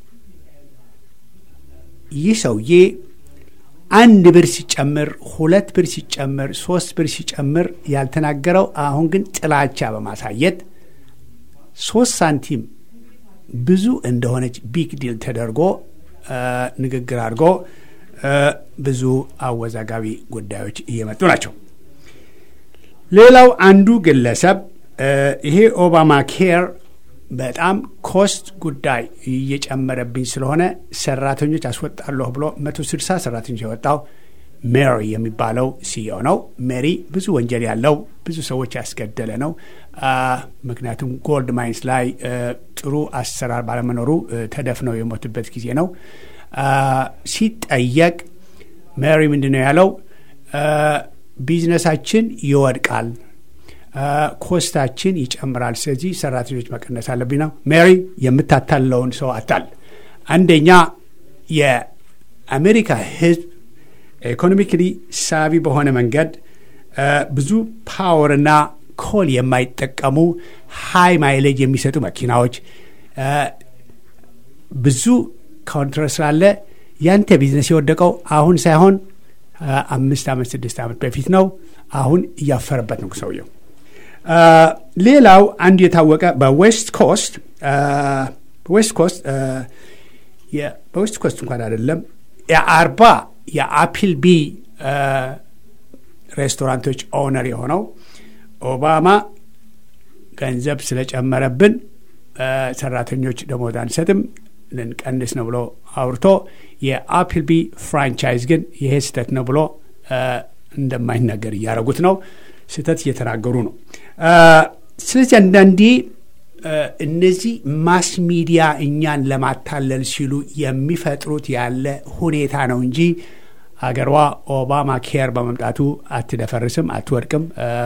ይህ ሰውዬ አንድ ብር ሲጨምር፣ ሁለት ብር ሲጨምር፣ ሶስት ብር ሲጨምር ያልተናገረው አሁን ግን ጥላቻ በማሳየት ሶስት ሳንቲም ብዙ እንደሆነች ቢግ ዲል ተደርጎ ንግግር አድርጎ ብዙ አወዛጋቢ ጉዳዮች እየመጡ ናቸው። ሌላው አንዱ ግለሰብ ይሄ ኦባማ ኬር በጣም ኮስት ጉዳይ እየጨመረብኝ ስለሆነ ሰራተኞች አስወጣለሁ ብሎ መቶ ስልሳ ሰራተኞች የወጣው ሜሪ የሚባለው ሲዮ ነው። ሜሪ ብዙ ወንጀል ያለው ብዙ ሰዎች ያስገደለ ነው። ምክንያቱም ጎልድ ማይንስ ላይ ጥሩ አሰራር ባለመኖሩ ተደፍነው የሞቱበት ጊዜ ነው። ሲጠየቅ ሜሪ ምንድን ነው ያለው? ቢዝነሳችን ይወድቃል፣ ኮስታችን ይጨምራል። ስለዚህ ሰራተኞች መቀነስ አለብኝ ነው። ሜሪ የምታታለውን ሰው አታል። አንደኛ የአሜሪካ ሕዝብ ኢኮኖሚክሊ ሳቢ በሆነ መንገድ ብዙ ፓወርና ኮል የማይጠቀሙ ሃይ ማይሌጅ የሚሰጡ መኪናዎች ብዙ ካውንትር ስላለ ያንተ ቢዝነስ የወደቀው አሁን ሳይሆን አምስት ዓመት ስድስት ዓመት በፊት ነው። አሁን እያፈረበት ነው ሰውየው። ሌላው አንዱ የታወቀ በዌስት ኮስት ዌስት ኮስት በዌስት ኮስት እንኳን አይደለም የአርባ የአፕል ቢ ሬስቶራንቶች ኦነር የሆነው ኦባማ ገንዘብ ስለጨመረብን ሰራተኞች ደሞዝ አንሰጥም ልንቀንስ ነው ብሎ አውርቶ የአፕል ቢ ፍራንቻይዝ ግን ይሄ ስህተት ነው ብሎ እንደማይናገር እያደረጉት ነው። ስህተት እየተናገሩ ነው። ስለዚህ አንዳንዴ እነዚህ ማስ ሚዲያ እኛን ለማታለል ሲሉ የሚፈጥሩት ያለ ሁኔታ ነው እንጂ አገሯ ኦባማ ኬር በመምጣቱ አትደፈርስም፣ አትወድቅም፣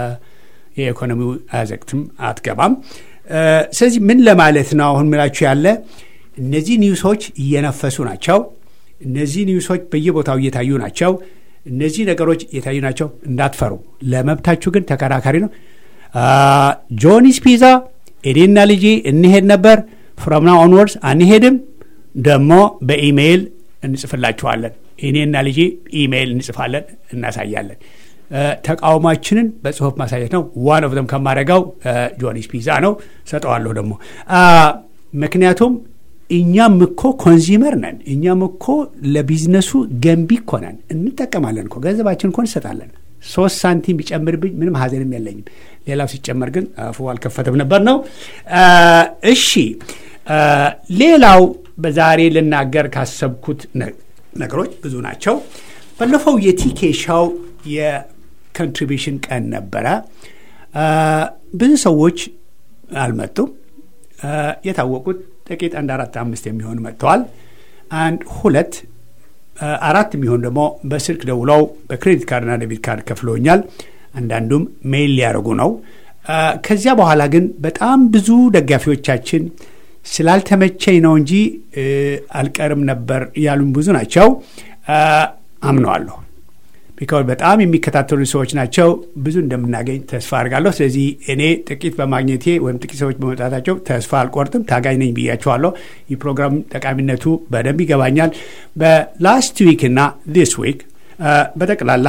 የኢኮኖሚው አዘቅትም አትገባም። ስለዚህ ምን ለማለት ነው አሁን ምላችሁ ያለ እነዚህ ኒውሶች እየነፈሱ ናቸው። እነዚህ ኒውሶች በየቦታው እየታዩ ናቸው። እነዚህ ነገሮች እየታዩ ናቸው። እንዳትፈሩ። ለመብታችሁ ግን ተከራካሪ ነው። ጆኒስ ፒዛ እኔና ልጄ እንሄድ ነበር። ፍሮም ናው ኦንወርድስ አንሄድም። ደግሞ በኢሜይል እንጽፍላችኋለን። እኔና ልጄ ኢሜይል እንጽፋለን፣ እናሳያለን። ተቃውሟችንን በጽሁፍ ማሳየት ነው። ዋን ኦፍ ዘም ከማደርገው ጆኒስ ፒዛ ነው። ሰጠዋለሁ ደግሞ ምክንያቱም እኛም እኮ ኮንዚመር ነን። እኛም እኮ ለቢዝነሱ ገንቢ እኮ ነን። እንጠቀማለን እኮ ገንዘባችን እኮ እንሰጣለን። ሶስት ሳንቲም ቢጨምርብኝ ምንም ሀዘንም የለኝም። ሌላው ሲጨመር ግን አፉ አልከፈተም ነበር ነው። እሺ፣ ሌላው በዛሬ ልናገር ካሰብኩት ነገሮች ብዙ ናቸው። ባለፈው የቲኬ ሻው የኮንትሪቢሽን ቀን ነበረ። ብዙ ሰዎች አልመጡም። የታወቁት ጥቂት አንድ አራት አምስት የሚሆኑ መጥተዋል። አንድ ሁለት አራት የሚሆኑ ደግሞ በስልክ ደውለው በክሬዲት ካርድና ዴቢት ካርድ ከፍለውኛል። አንዳንዱም ሜይል ሊያደርጉ ነው። ከዚያ በኋላ ግን በጣም ብዙ ደጋፊዎቻችን ስላልተመቸኝ ነው እንጂ አልቀርም ነበር ያሉን ብዙ ናቸው። አምነዋለሁ። ቢካዝ በጣም የሚከታተሉ ሰዎች ናቸው። ብዙ እንደምናገኝ ተስፋ አድርጋለሁ። ስለዚህ እኔ ጥቂት በማግኘቴ ወይም ጥቂት ሰዎች በመውጣታቸው ተስፋ አልቆርጥም። ታጋኝ ነኝ ብያቸዋለሁ። ይህ ፕሮግራም ጠቃሚነቱ በደንብ ይገባኛል። በላስት ዊክ እና ዲስ ዊክ በጠቅላላ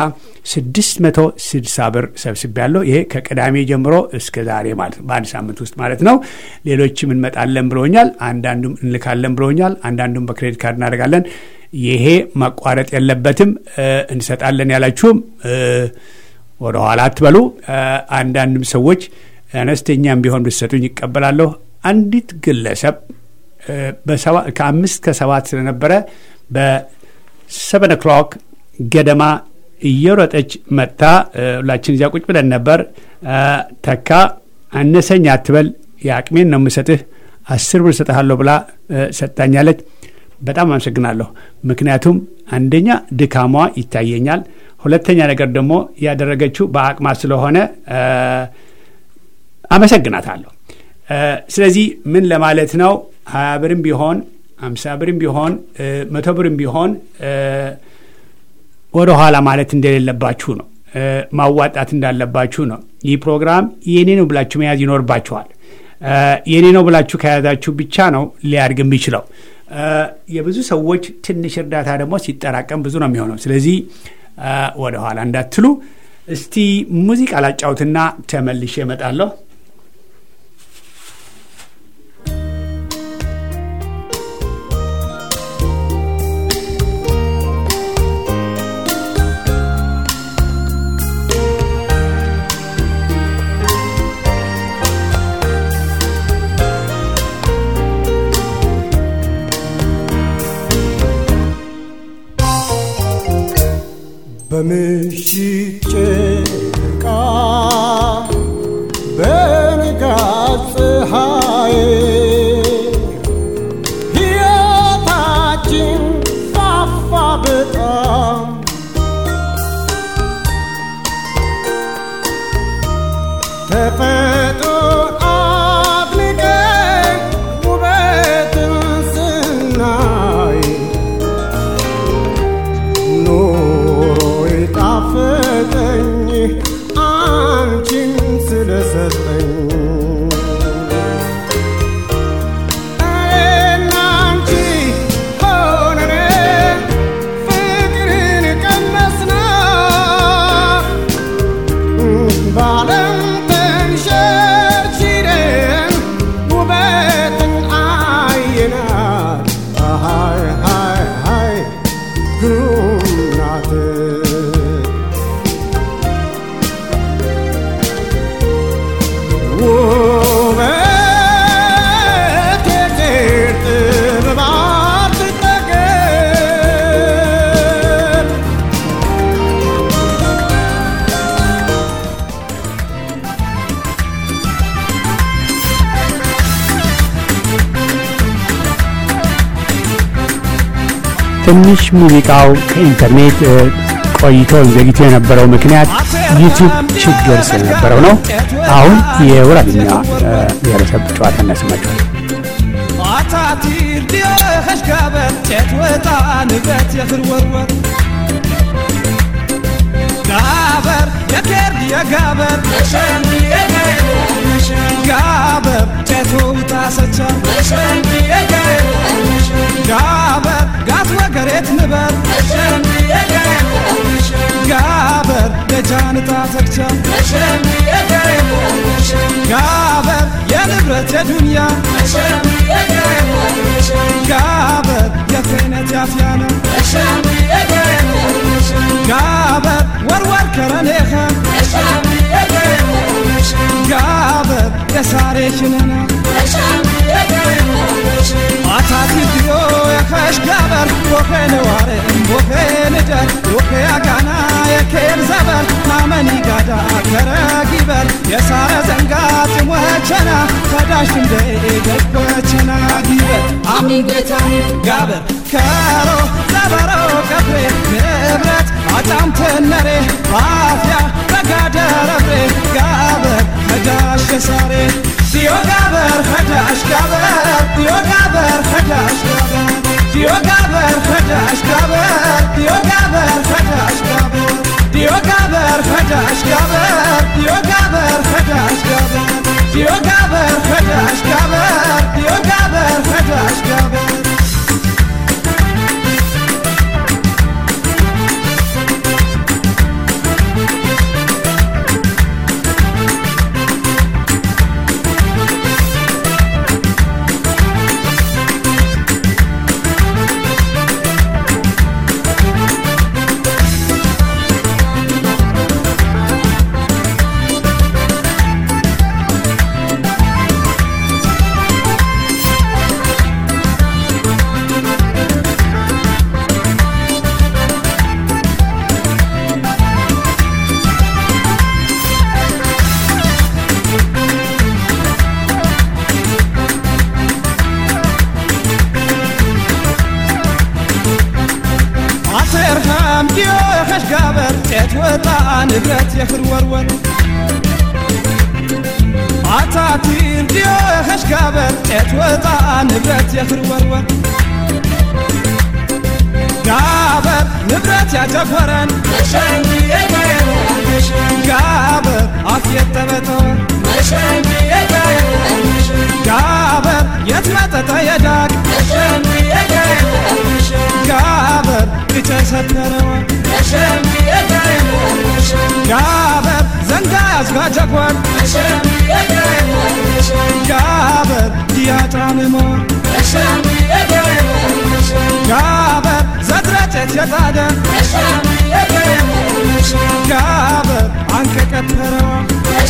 660 ብር ሰብስቤያለሁ። ይሄ ከቅዳሜ ጀምሮ እስከ ዛሬ ማለት ነው፣ በአንድ ሳምንት ውስጥ ማለት ነው። ሌሎችም እንመጣለን ብለውኛል። አንዳንዱም እንልካለን ብለውኛል። አንዳንዱም በክሬዲት ካርድ እናደርጋለን። ይሄ መቋረጥ የለበትም። እንሰጣለን ያላችሁም ወደ ኋላ አትበሉ። አንዳንድም ሰዎች አነስተኛም ቢሆን ብትሰጡኝ ይቀበላለሁ። አንዲት ግለሰብ ከአምስት ከሰባት ስለነበረ በሰቨን ኦክሎክ ገደማ እየሮጠች መጥታ ሁላችን እዚያ ቁጭ ብለን ነበር። ተካ አነሰኝ አትበል፣ የአቅሜን ነው የምሰጥህ፣ አስር ብር ሰጥሃለሁ ብላ ሰጥታኛለች። በጣም አመሰግናለሁ። ምክንያቱም አንደኛ ድካሟ ይታየኛል፣ ሁለተኛ ነገር ደግሞ ያደረገችው በአቅማ ስለሆነ አመሰግናታለሁ። ስለዚህ ምን ለማለት ነው ሀያ ብርም ቢሆን አምሳ ብርም ቢሆን መቶ ብርም ቢሆን ወደ ኋላ ማለት እንደሌለባችሁ ነው። ማዋጣት እንዳለባችሁ ነው። ይህ ፕሮግራም የኔ ነው ብላችሁ መያዝ ይኖርባችኋል። የኔ ነው ብላችሁ ከያዛችሁ ብቻ ነው ሊያድግ የሚችለው። የብዙ ሰዎች ትንሽ እርዳታ ደግሞ ሲጠራቀም ብዙ ነው የሚሆነው። ስለዚህ ወደ ኋላ እንዳትሉ። እስቲ ሙዚቃ ላጫውትና ተመልሼ እመጣለሁ። በምሽት ጨረቃ በንጋት ፀሐይ ሕይወታችን ፋፋ በጣም ተፈጥሮን አድንቀን ውበትን ስናይ ትንሽ ሙዚቃው ከኢንተርኔት እ፣ ቆይቶ ዘግይቶ የነበረው ምክንያት ዩቲዩብ ችግር ስለነበረው ነው። አሁን የወራኛ እ፣ ብሔረሰብ ጨዋታ እናሰማችኋል። አታቲር ዲኸሽ ጋበር ጨት ወጣ ንበት የኽርወርወር ጋበር የኬርድ የጋበር ጋበር ጨቶ ውጣሰቻ ጋበር ጋት ወገሬት ንበር ጋበር ደጃንታ ተግቻ ጋበር የንብረት የዱንያ ጋበር የክህነት ያፍያነ ጋበር ወርወር ከረኔኸ ጋበር የሳሬ ሽነና አታቲ ድዮ የኸሽ ጋበር ቦኼ ነዋሬ ቦኼ ንደር ቦኼ አጋና የኬር ዘበር ናመኒ ጋዳ ከረጊበር የሳረ ዘንጋ ጥሞቸና ከዳሽ እንደ ደጎቸና ጊበር አሚን ጌታ ጋበር ከሮ ዘበሮ ቀብሬ ንብረት አጫም ትነሬ አፍያ በጋደረብሬ ጋበር ከዳሽ የሳሬ ዲዮ ጋበር ከዳሽ ጋበር ዲዮ ጋበር ከዳሽ ጋበር ዲዮ ጋበር ከዳሽ ጋበር ዲዮ ጋበር ከዳሽ ጋበር ዲዮ ጋበር ከዳሽ ጋበር ዲዮ ጋበር ከዳሽ ጋበር ዲዮ ጋበር ከዳሽ ጋበር ዲዮ ጋበር ከዳሽ ጋበር አተርሃም ዲዮ የኸሽ ጋበር ጤት ወጣ ንብረት የኽር ወርወር አታቲር ዲዮ የኸሽ ጋበር ጤት ወጣ ንብረት የኽር ወርወር ጋበር ንብረት ያጀኮረን ጋበር አፍ የተበተወን ጋበር የትመጠጠ የዳቅ ጋበር እጨ ሰተረዋን ጋበር ዘንጋ ያዝጋጀኳን ጋበር ዲያጣንሞን ጋበር ዘድረጨት የጣደ ጋበር አንቀቀተረዋን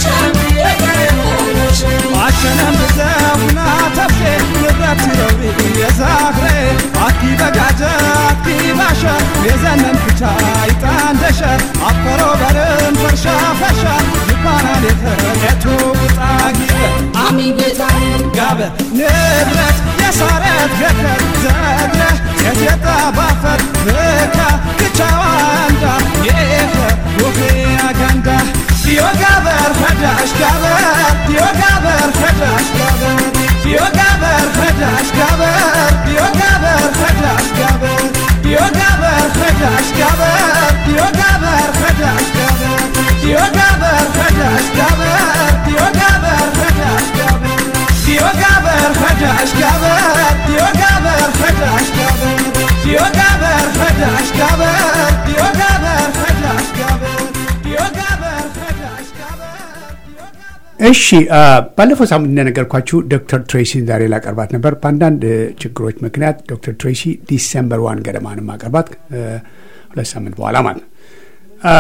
አሸነም ብዘውና ተፍሼ ንብረት ሲረውሪ የዛኽሬ አኪ በጋጀ አኪ ባሸ የዘነን ክቻ ይጣንደሸ አፈሮ በርን ፈርሻ ፈሻ ይባናል የተሌቱ ጣጊበ አሚን ጌታ ጋበ ንብረት የሳረት ገከር ዘድረ የትየጣ ባፈር ብካ ክቻዋ እንዳ የኤኸ ውኼ አገንዳ ዲዮ ጋበር ፈዳሽ ጋበር ዲዮ ጋበር ፈዳሽ ጋበር ዲዮ ጋበር ፈዳሽ ጋበር ዲዮ ጋበር ፈዳሽ ጋበር ዲዮ ጋበር ፈዳሽ ጋበር ዲዮ ጋበር ፈዳሽ ጋበር ዲዮ ጋበር ፈዳሽ ጋበር ዲዮ ጋበር ፈዳሽ ጋበር ዲዮ ጋበር ፈዳሽ ጋበር ዲዮ ጋበር ፈዳሽ ጋበር ዲዮ ጋበር ፈዳሽ ጋበር ዲዮ ጋበር ፈዳሽ ጋበር ዲዮ ጋበር ፈዳሽ ጋበር እሺ አ፣ ባለፈው ሳምንት እንደነገርኳችሁ ዶክተር ትሬሲን ዛሬ ላቀርባት ነበር። በአንዳንድ እ፣ ችግሮች ምክንያት ዶክተር ትሬሲ ዲሰምበር ዋን ገደማ ነው ማቀርባት እ፣ ሁለት ሳምንት በኋላ ማለት ነው። አ፣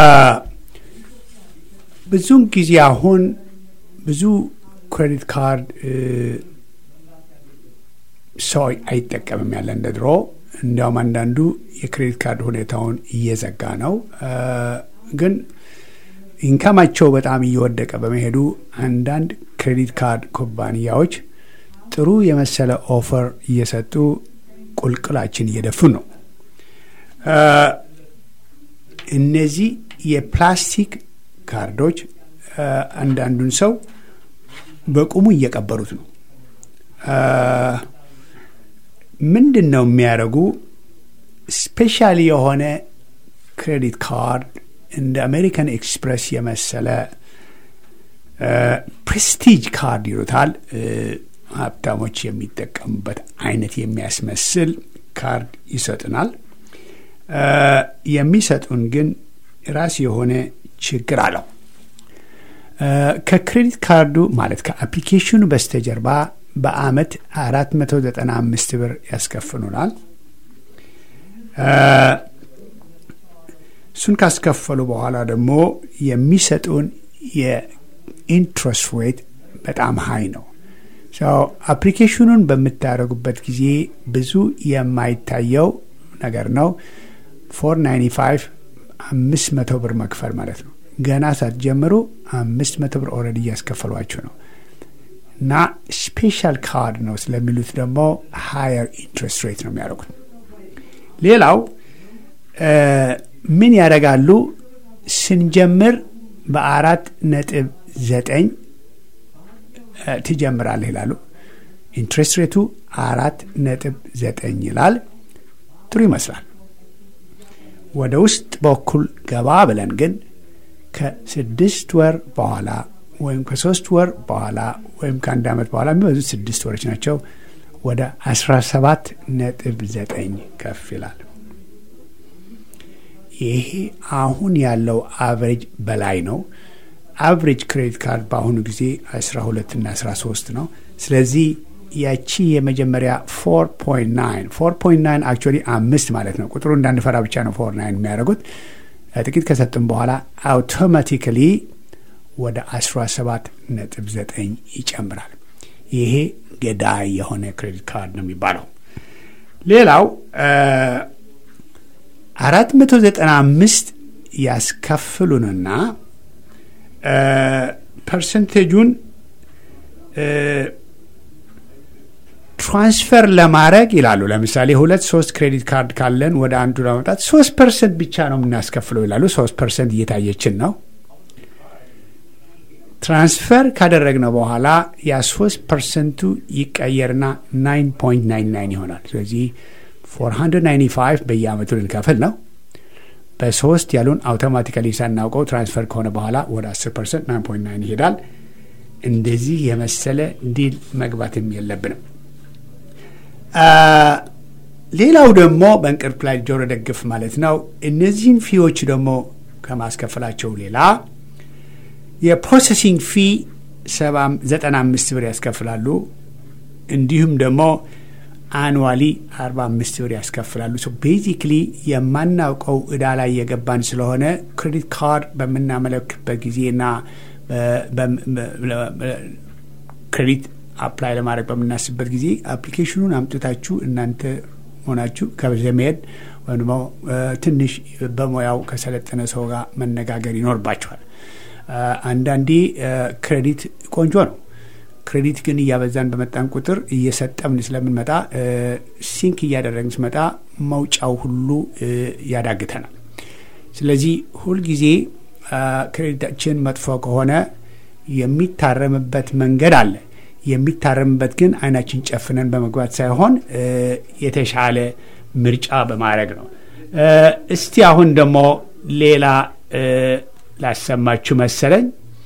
ብዙውን ጊዜ አሁን ብዙ ክሬዲት ካርድ እ፣ ሰው አይጠቀምም ያለ እንደ ድሮ። እንዲያውም አንዳንዱ የክሬዲት ካርድ ሁኔታውን እየዘጋ ነው አ፣ ግን ኢንካማቸው በጣም እየወደቀ በመሄዱ አንዳንድ ክሬዲት ካርድ ኩባንያዎች ጥሩ የመሰለ ኦፈር እየሰጡ ቁልቁላችን እየደፉን ነው። እነዚህ የፕላስቲክ ካርዶች አንዳንዱን ሰው በቁሙ እየቀበሩት ነው። ምንድን ነው የሚያደርጉ? ስፔሻሊ የሆነ ክሬዲት ካርድ እንደ አሜሪካን ኤክስፕሬስ የመሰለ ፕሬስቲጅ ካርድ ይሉታል። ሀብታሞች የሚጠቀሙበት አይነት የሚያስመስል ካርድ ይሰጡናል። የሚሰጡን ግን ራሱ የሆነ ችግር አለው። ከክሬዲት ካርዱ ማለት ከአፕሊኬሽኑ በስተጀርባ በአመት አራት መቶ ዘጠና አምስት ብር ያስከፍሉናል። እሱን ካስከፈሉ በኋላ ደግሞ የሚሰጡን የኢንትረስት ሬት በጣም ሀይ ነው። አፕሊኬሽኑን በምታደርጉበት ጊዜ ብዙ የማይታየው ነገር ነው። ፎር ናይንቲ ፋይቭ አምስት መቶ ብር መክፈል ማለት ነው። ገና ሳትጀምሩ አምስት መቶ ብር ኦልሬዲ እያስከፈሏችሁ ነው እና ስፔሻል ካርድ ነው ስለሚሉት ደግሞ ሃየር ኢንትረስት ሬት ነው የሚያደርጉት። ሌላው ምን ያደርጋሉ? ስንጀምር በአራት ነጥብ ዘጠኝ ትጀምራለህ ይላሉ። ኢንትረስት ሬቱ አራት ነጥብ ዘጠኝ ይላል። ጥሩ ይመስላል። ወደ ውስጥ በኩል ገባ ብለን ግን ከስድስት ወር በኋላ ወይም ከሶስት ወር በኋላ ወይም ከአንድ ዓመት በኋላ የሚበዙት ስድስት ወሮች ናቸው። ወደ አስራ ሰባት ነጥብ ዘጠኝ ከፍ ይላል። ይሄ አሁን ያለው አቨሬጅ በላይ ነው። አቨሬጅ ክሬዲት ካርድ በአሁኑ ጊዜ አስራ ሁለት እና አስራ ሶስት ነው። ስለዚህ ያቺ የመጀመሪያ ፎር ፖይንት ናይን ፎር ፖይንት ናይን አክቹዋሊ አምስት ማለት ነው። ቁጥሩ እንዳንፈራ ብቻ ነው ፎር ናይን የሚያደርጉት። ጥቂት ከሰጡም በኋላ አውቶማቲካሊ ወደ 17 ነጥብ 9 ይጨምራል። ይሄ ገዳይ የሆነ ክሬዲት ካርድ ነው የሚባለው። ሌላው አራት መቶ ዘጠና አምስት ያስከፍሉንና ፐርሰንቴጁን ትራንስፈር ለማድረግ ይላሉ። ለምሳሌ ሁለት ሶስት ክሬዲት ካርድ ካለን ወደ አንዱ ለማምጣት ሶስት ፐርሰንት ብቻ ነው የምናስከፍለው ይላሉ። ሶስት ፐርሰንት እየታየችን ነው። ትራንስፈር ካደረግነው በኋላ ያ ሶስት ፐርሰንቱ ይቀየርና ናይን ፖይንት ናይን ናይን ይሆናል። ስለዚህ ፎር ሀንድረድ ናይንቲ ፋይቭ በየአመቱ ልንከፍል ነው። በሶስት ያሉን አውቶማቲካሊ ሳናውቀው ትራንስፈር ከሆነ በኋላ ወደ አስር ፐርሰንት ናይን ፖይንት ናይን ይሄዳል። እንደዚህ የመሰለ ዲል መግባትም የለብንም። ሌላው ደግሞ በእንቅርት ላይ ጆሮ ደግፍ ማለት ነው። እነዚህን ፊዎች ደግሞ ከማስከፈላቸው ሌላ የፕሮሰሲንግ ፊ ዘጠና አምስት ብር ያስከፍላሉ። እንዲሁም ደግሞ አኑዋሊ አርባ አምስት ብር ያስከፍላሉ። ቤዚክሊ የማናውቀው እዳ ላይ የገባን ስለሆነ ክሬዲት ካርድ በምናመለክበት ጊዜና ክሬዲት አፕላይ ለማድረግ በምናስብበት ጊዜ አፕሊኬሽኑን አምጥታችሁ እናንተ ሆናችሁ ከዘመድ ወይም ደግሞ ትንሽ በሙያው ከሰለጠነ ሰው ጋር መነጋገር ይኖርባችኋል። አንዳንዴ ክሬዲት ቆንጆ ነው። ክሬዲት ግን እያበዛን በመጣን ቁጥር እየሰጠምን ስለምንመጣ ሲንክ እያደረግን ስመጣ መውጫው ሁሉ ያዳግተናል። ስለዚህ ሁልጊዜ ክሬዲታችን መጥፎ ከሆነ የሚታረምበት መንገድ አለ። የሚታረምበት ግን አይናችን ጨፍነን በመግባት ሳይሆን የተሻለ ምርጫ በማድረግ ነው። እስቲ አሁን ደግሞ ሌላ ላሰማችሁ መሰለኝ።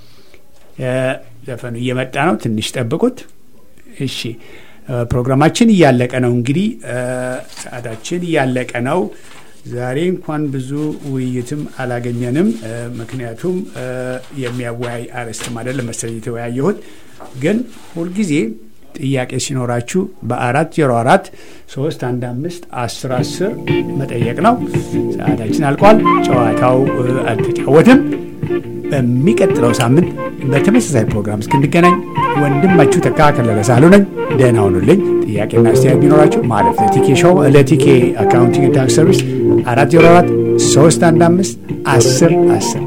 ዘፈኑ እየመጣ ነው። ትንሽ ጠብቁት። እሺ፣ ፕሮግራማችን እያለቀ ነው። እንግዲህ ሰዓታችን እያለቀ ነው። ዛሬ እንኳን ብዙ ውይይትም አላገኘንም። ምክንያቱም የሚያወያይ አርዕስትም አይደለም መሰለኝ የተወያየሁት። ግን ሁልጊዜ ጥያቄ ሲኖራችሁ በአራት ዜሮ አራት ሶስት አንድ አምስት አስር አስር መጠየቅ ነው። ሰዓታችን አልቋል። ጨዋታው አልተጫወትም። በሚቀጥለው ሳምንት በተመሳሳይ ፕሮግራም እስክንገናኝ ወንድማችሁ ተካ ከለለ ሳህሉ ነኝ። ደህና ሁኑልኝ። ጥያቄና አስተያየት ቢኖራችሁ ማለት ለቲኬ ሾው ለቲኬ አካውንቲንግ ታክስ ሰርቪስ አራት ዜሮ አራት ሶስት አንድ አምስት አስር አስር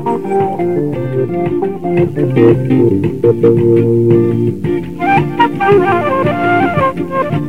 Thank you.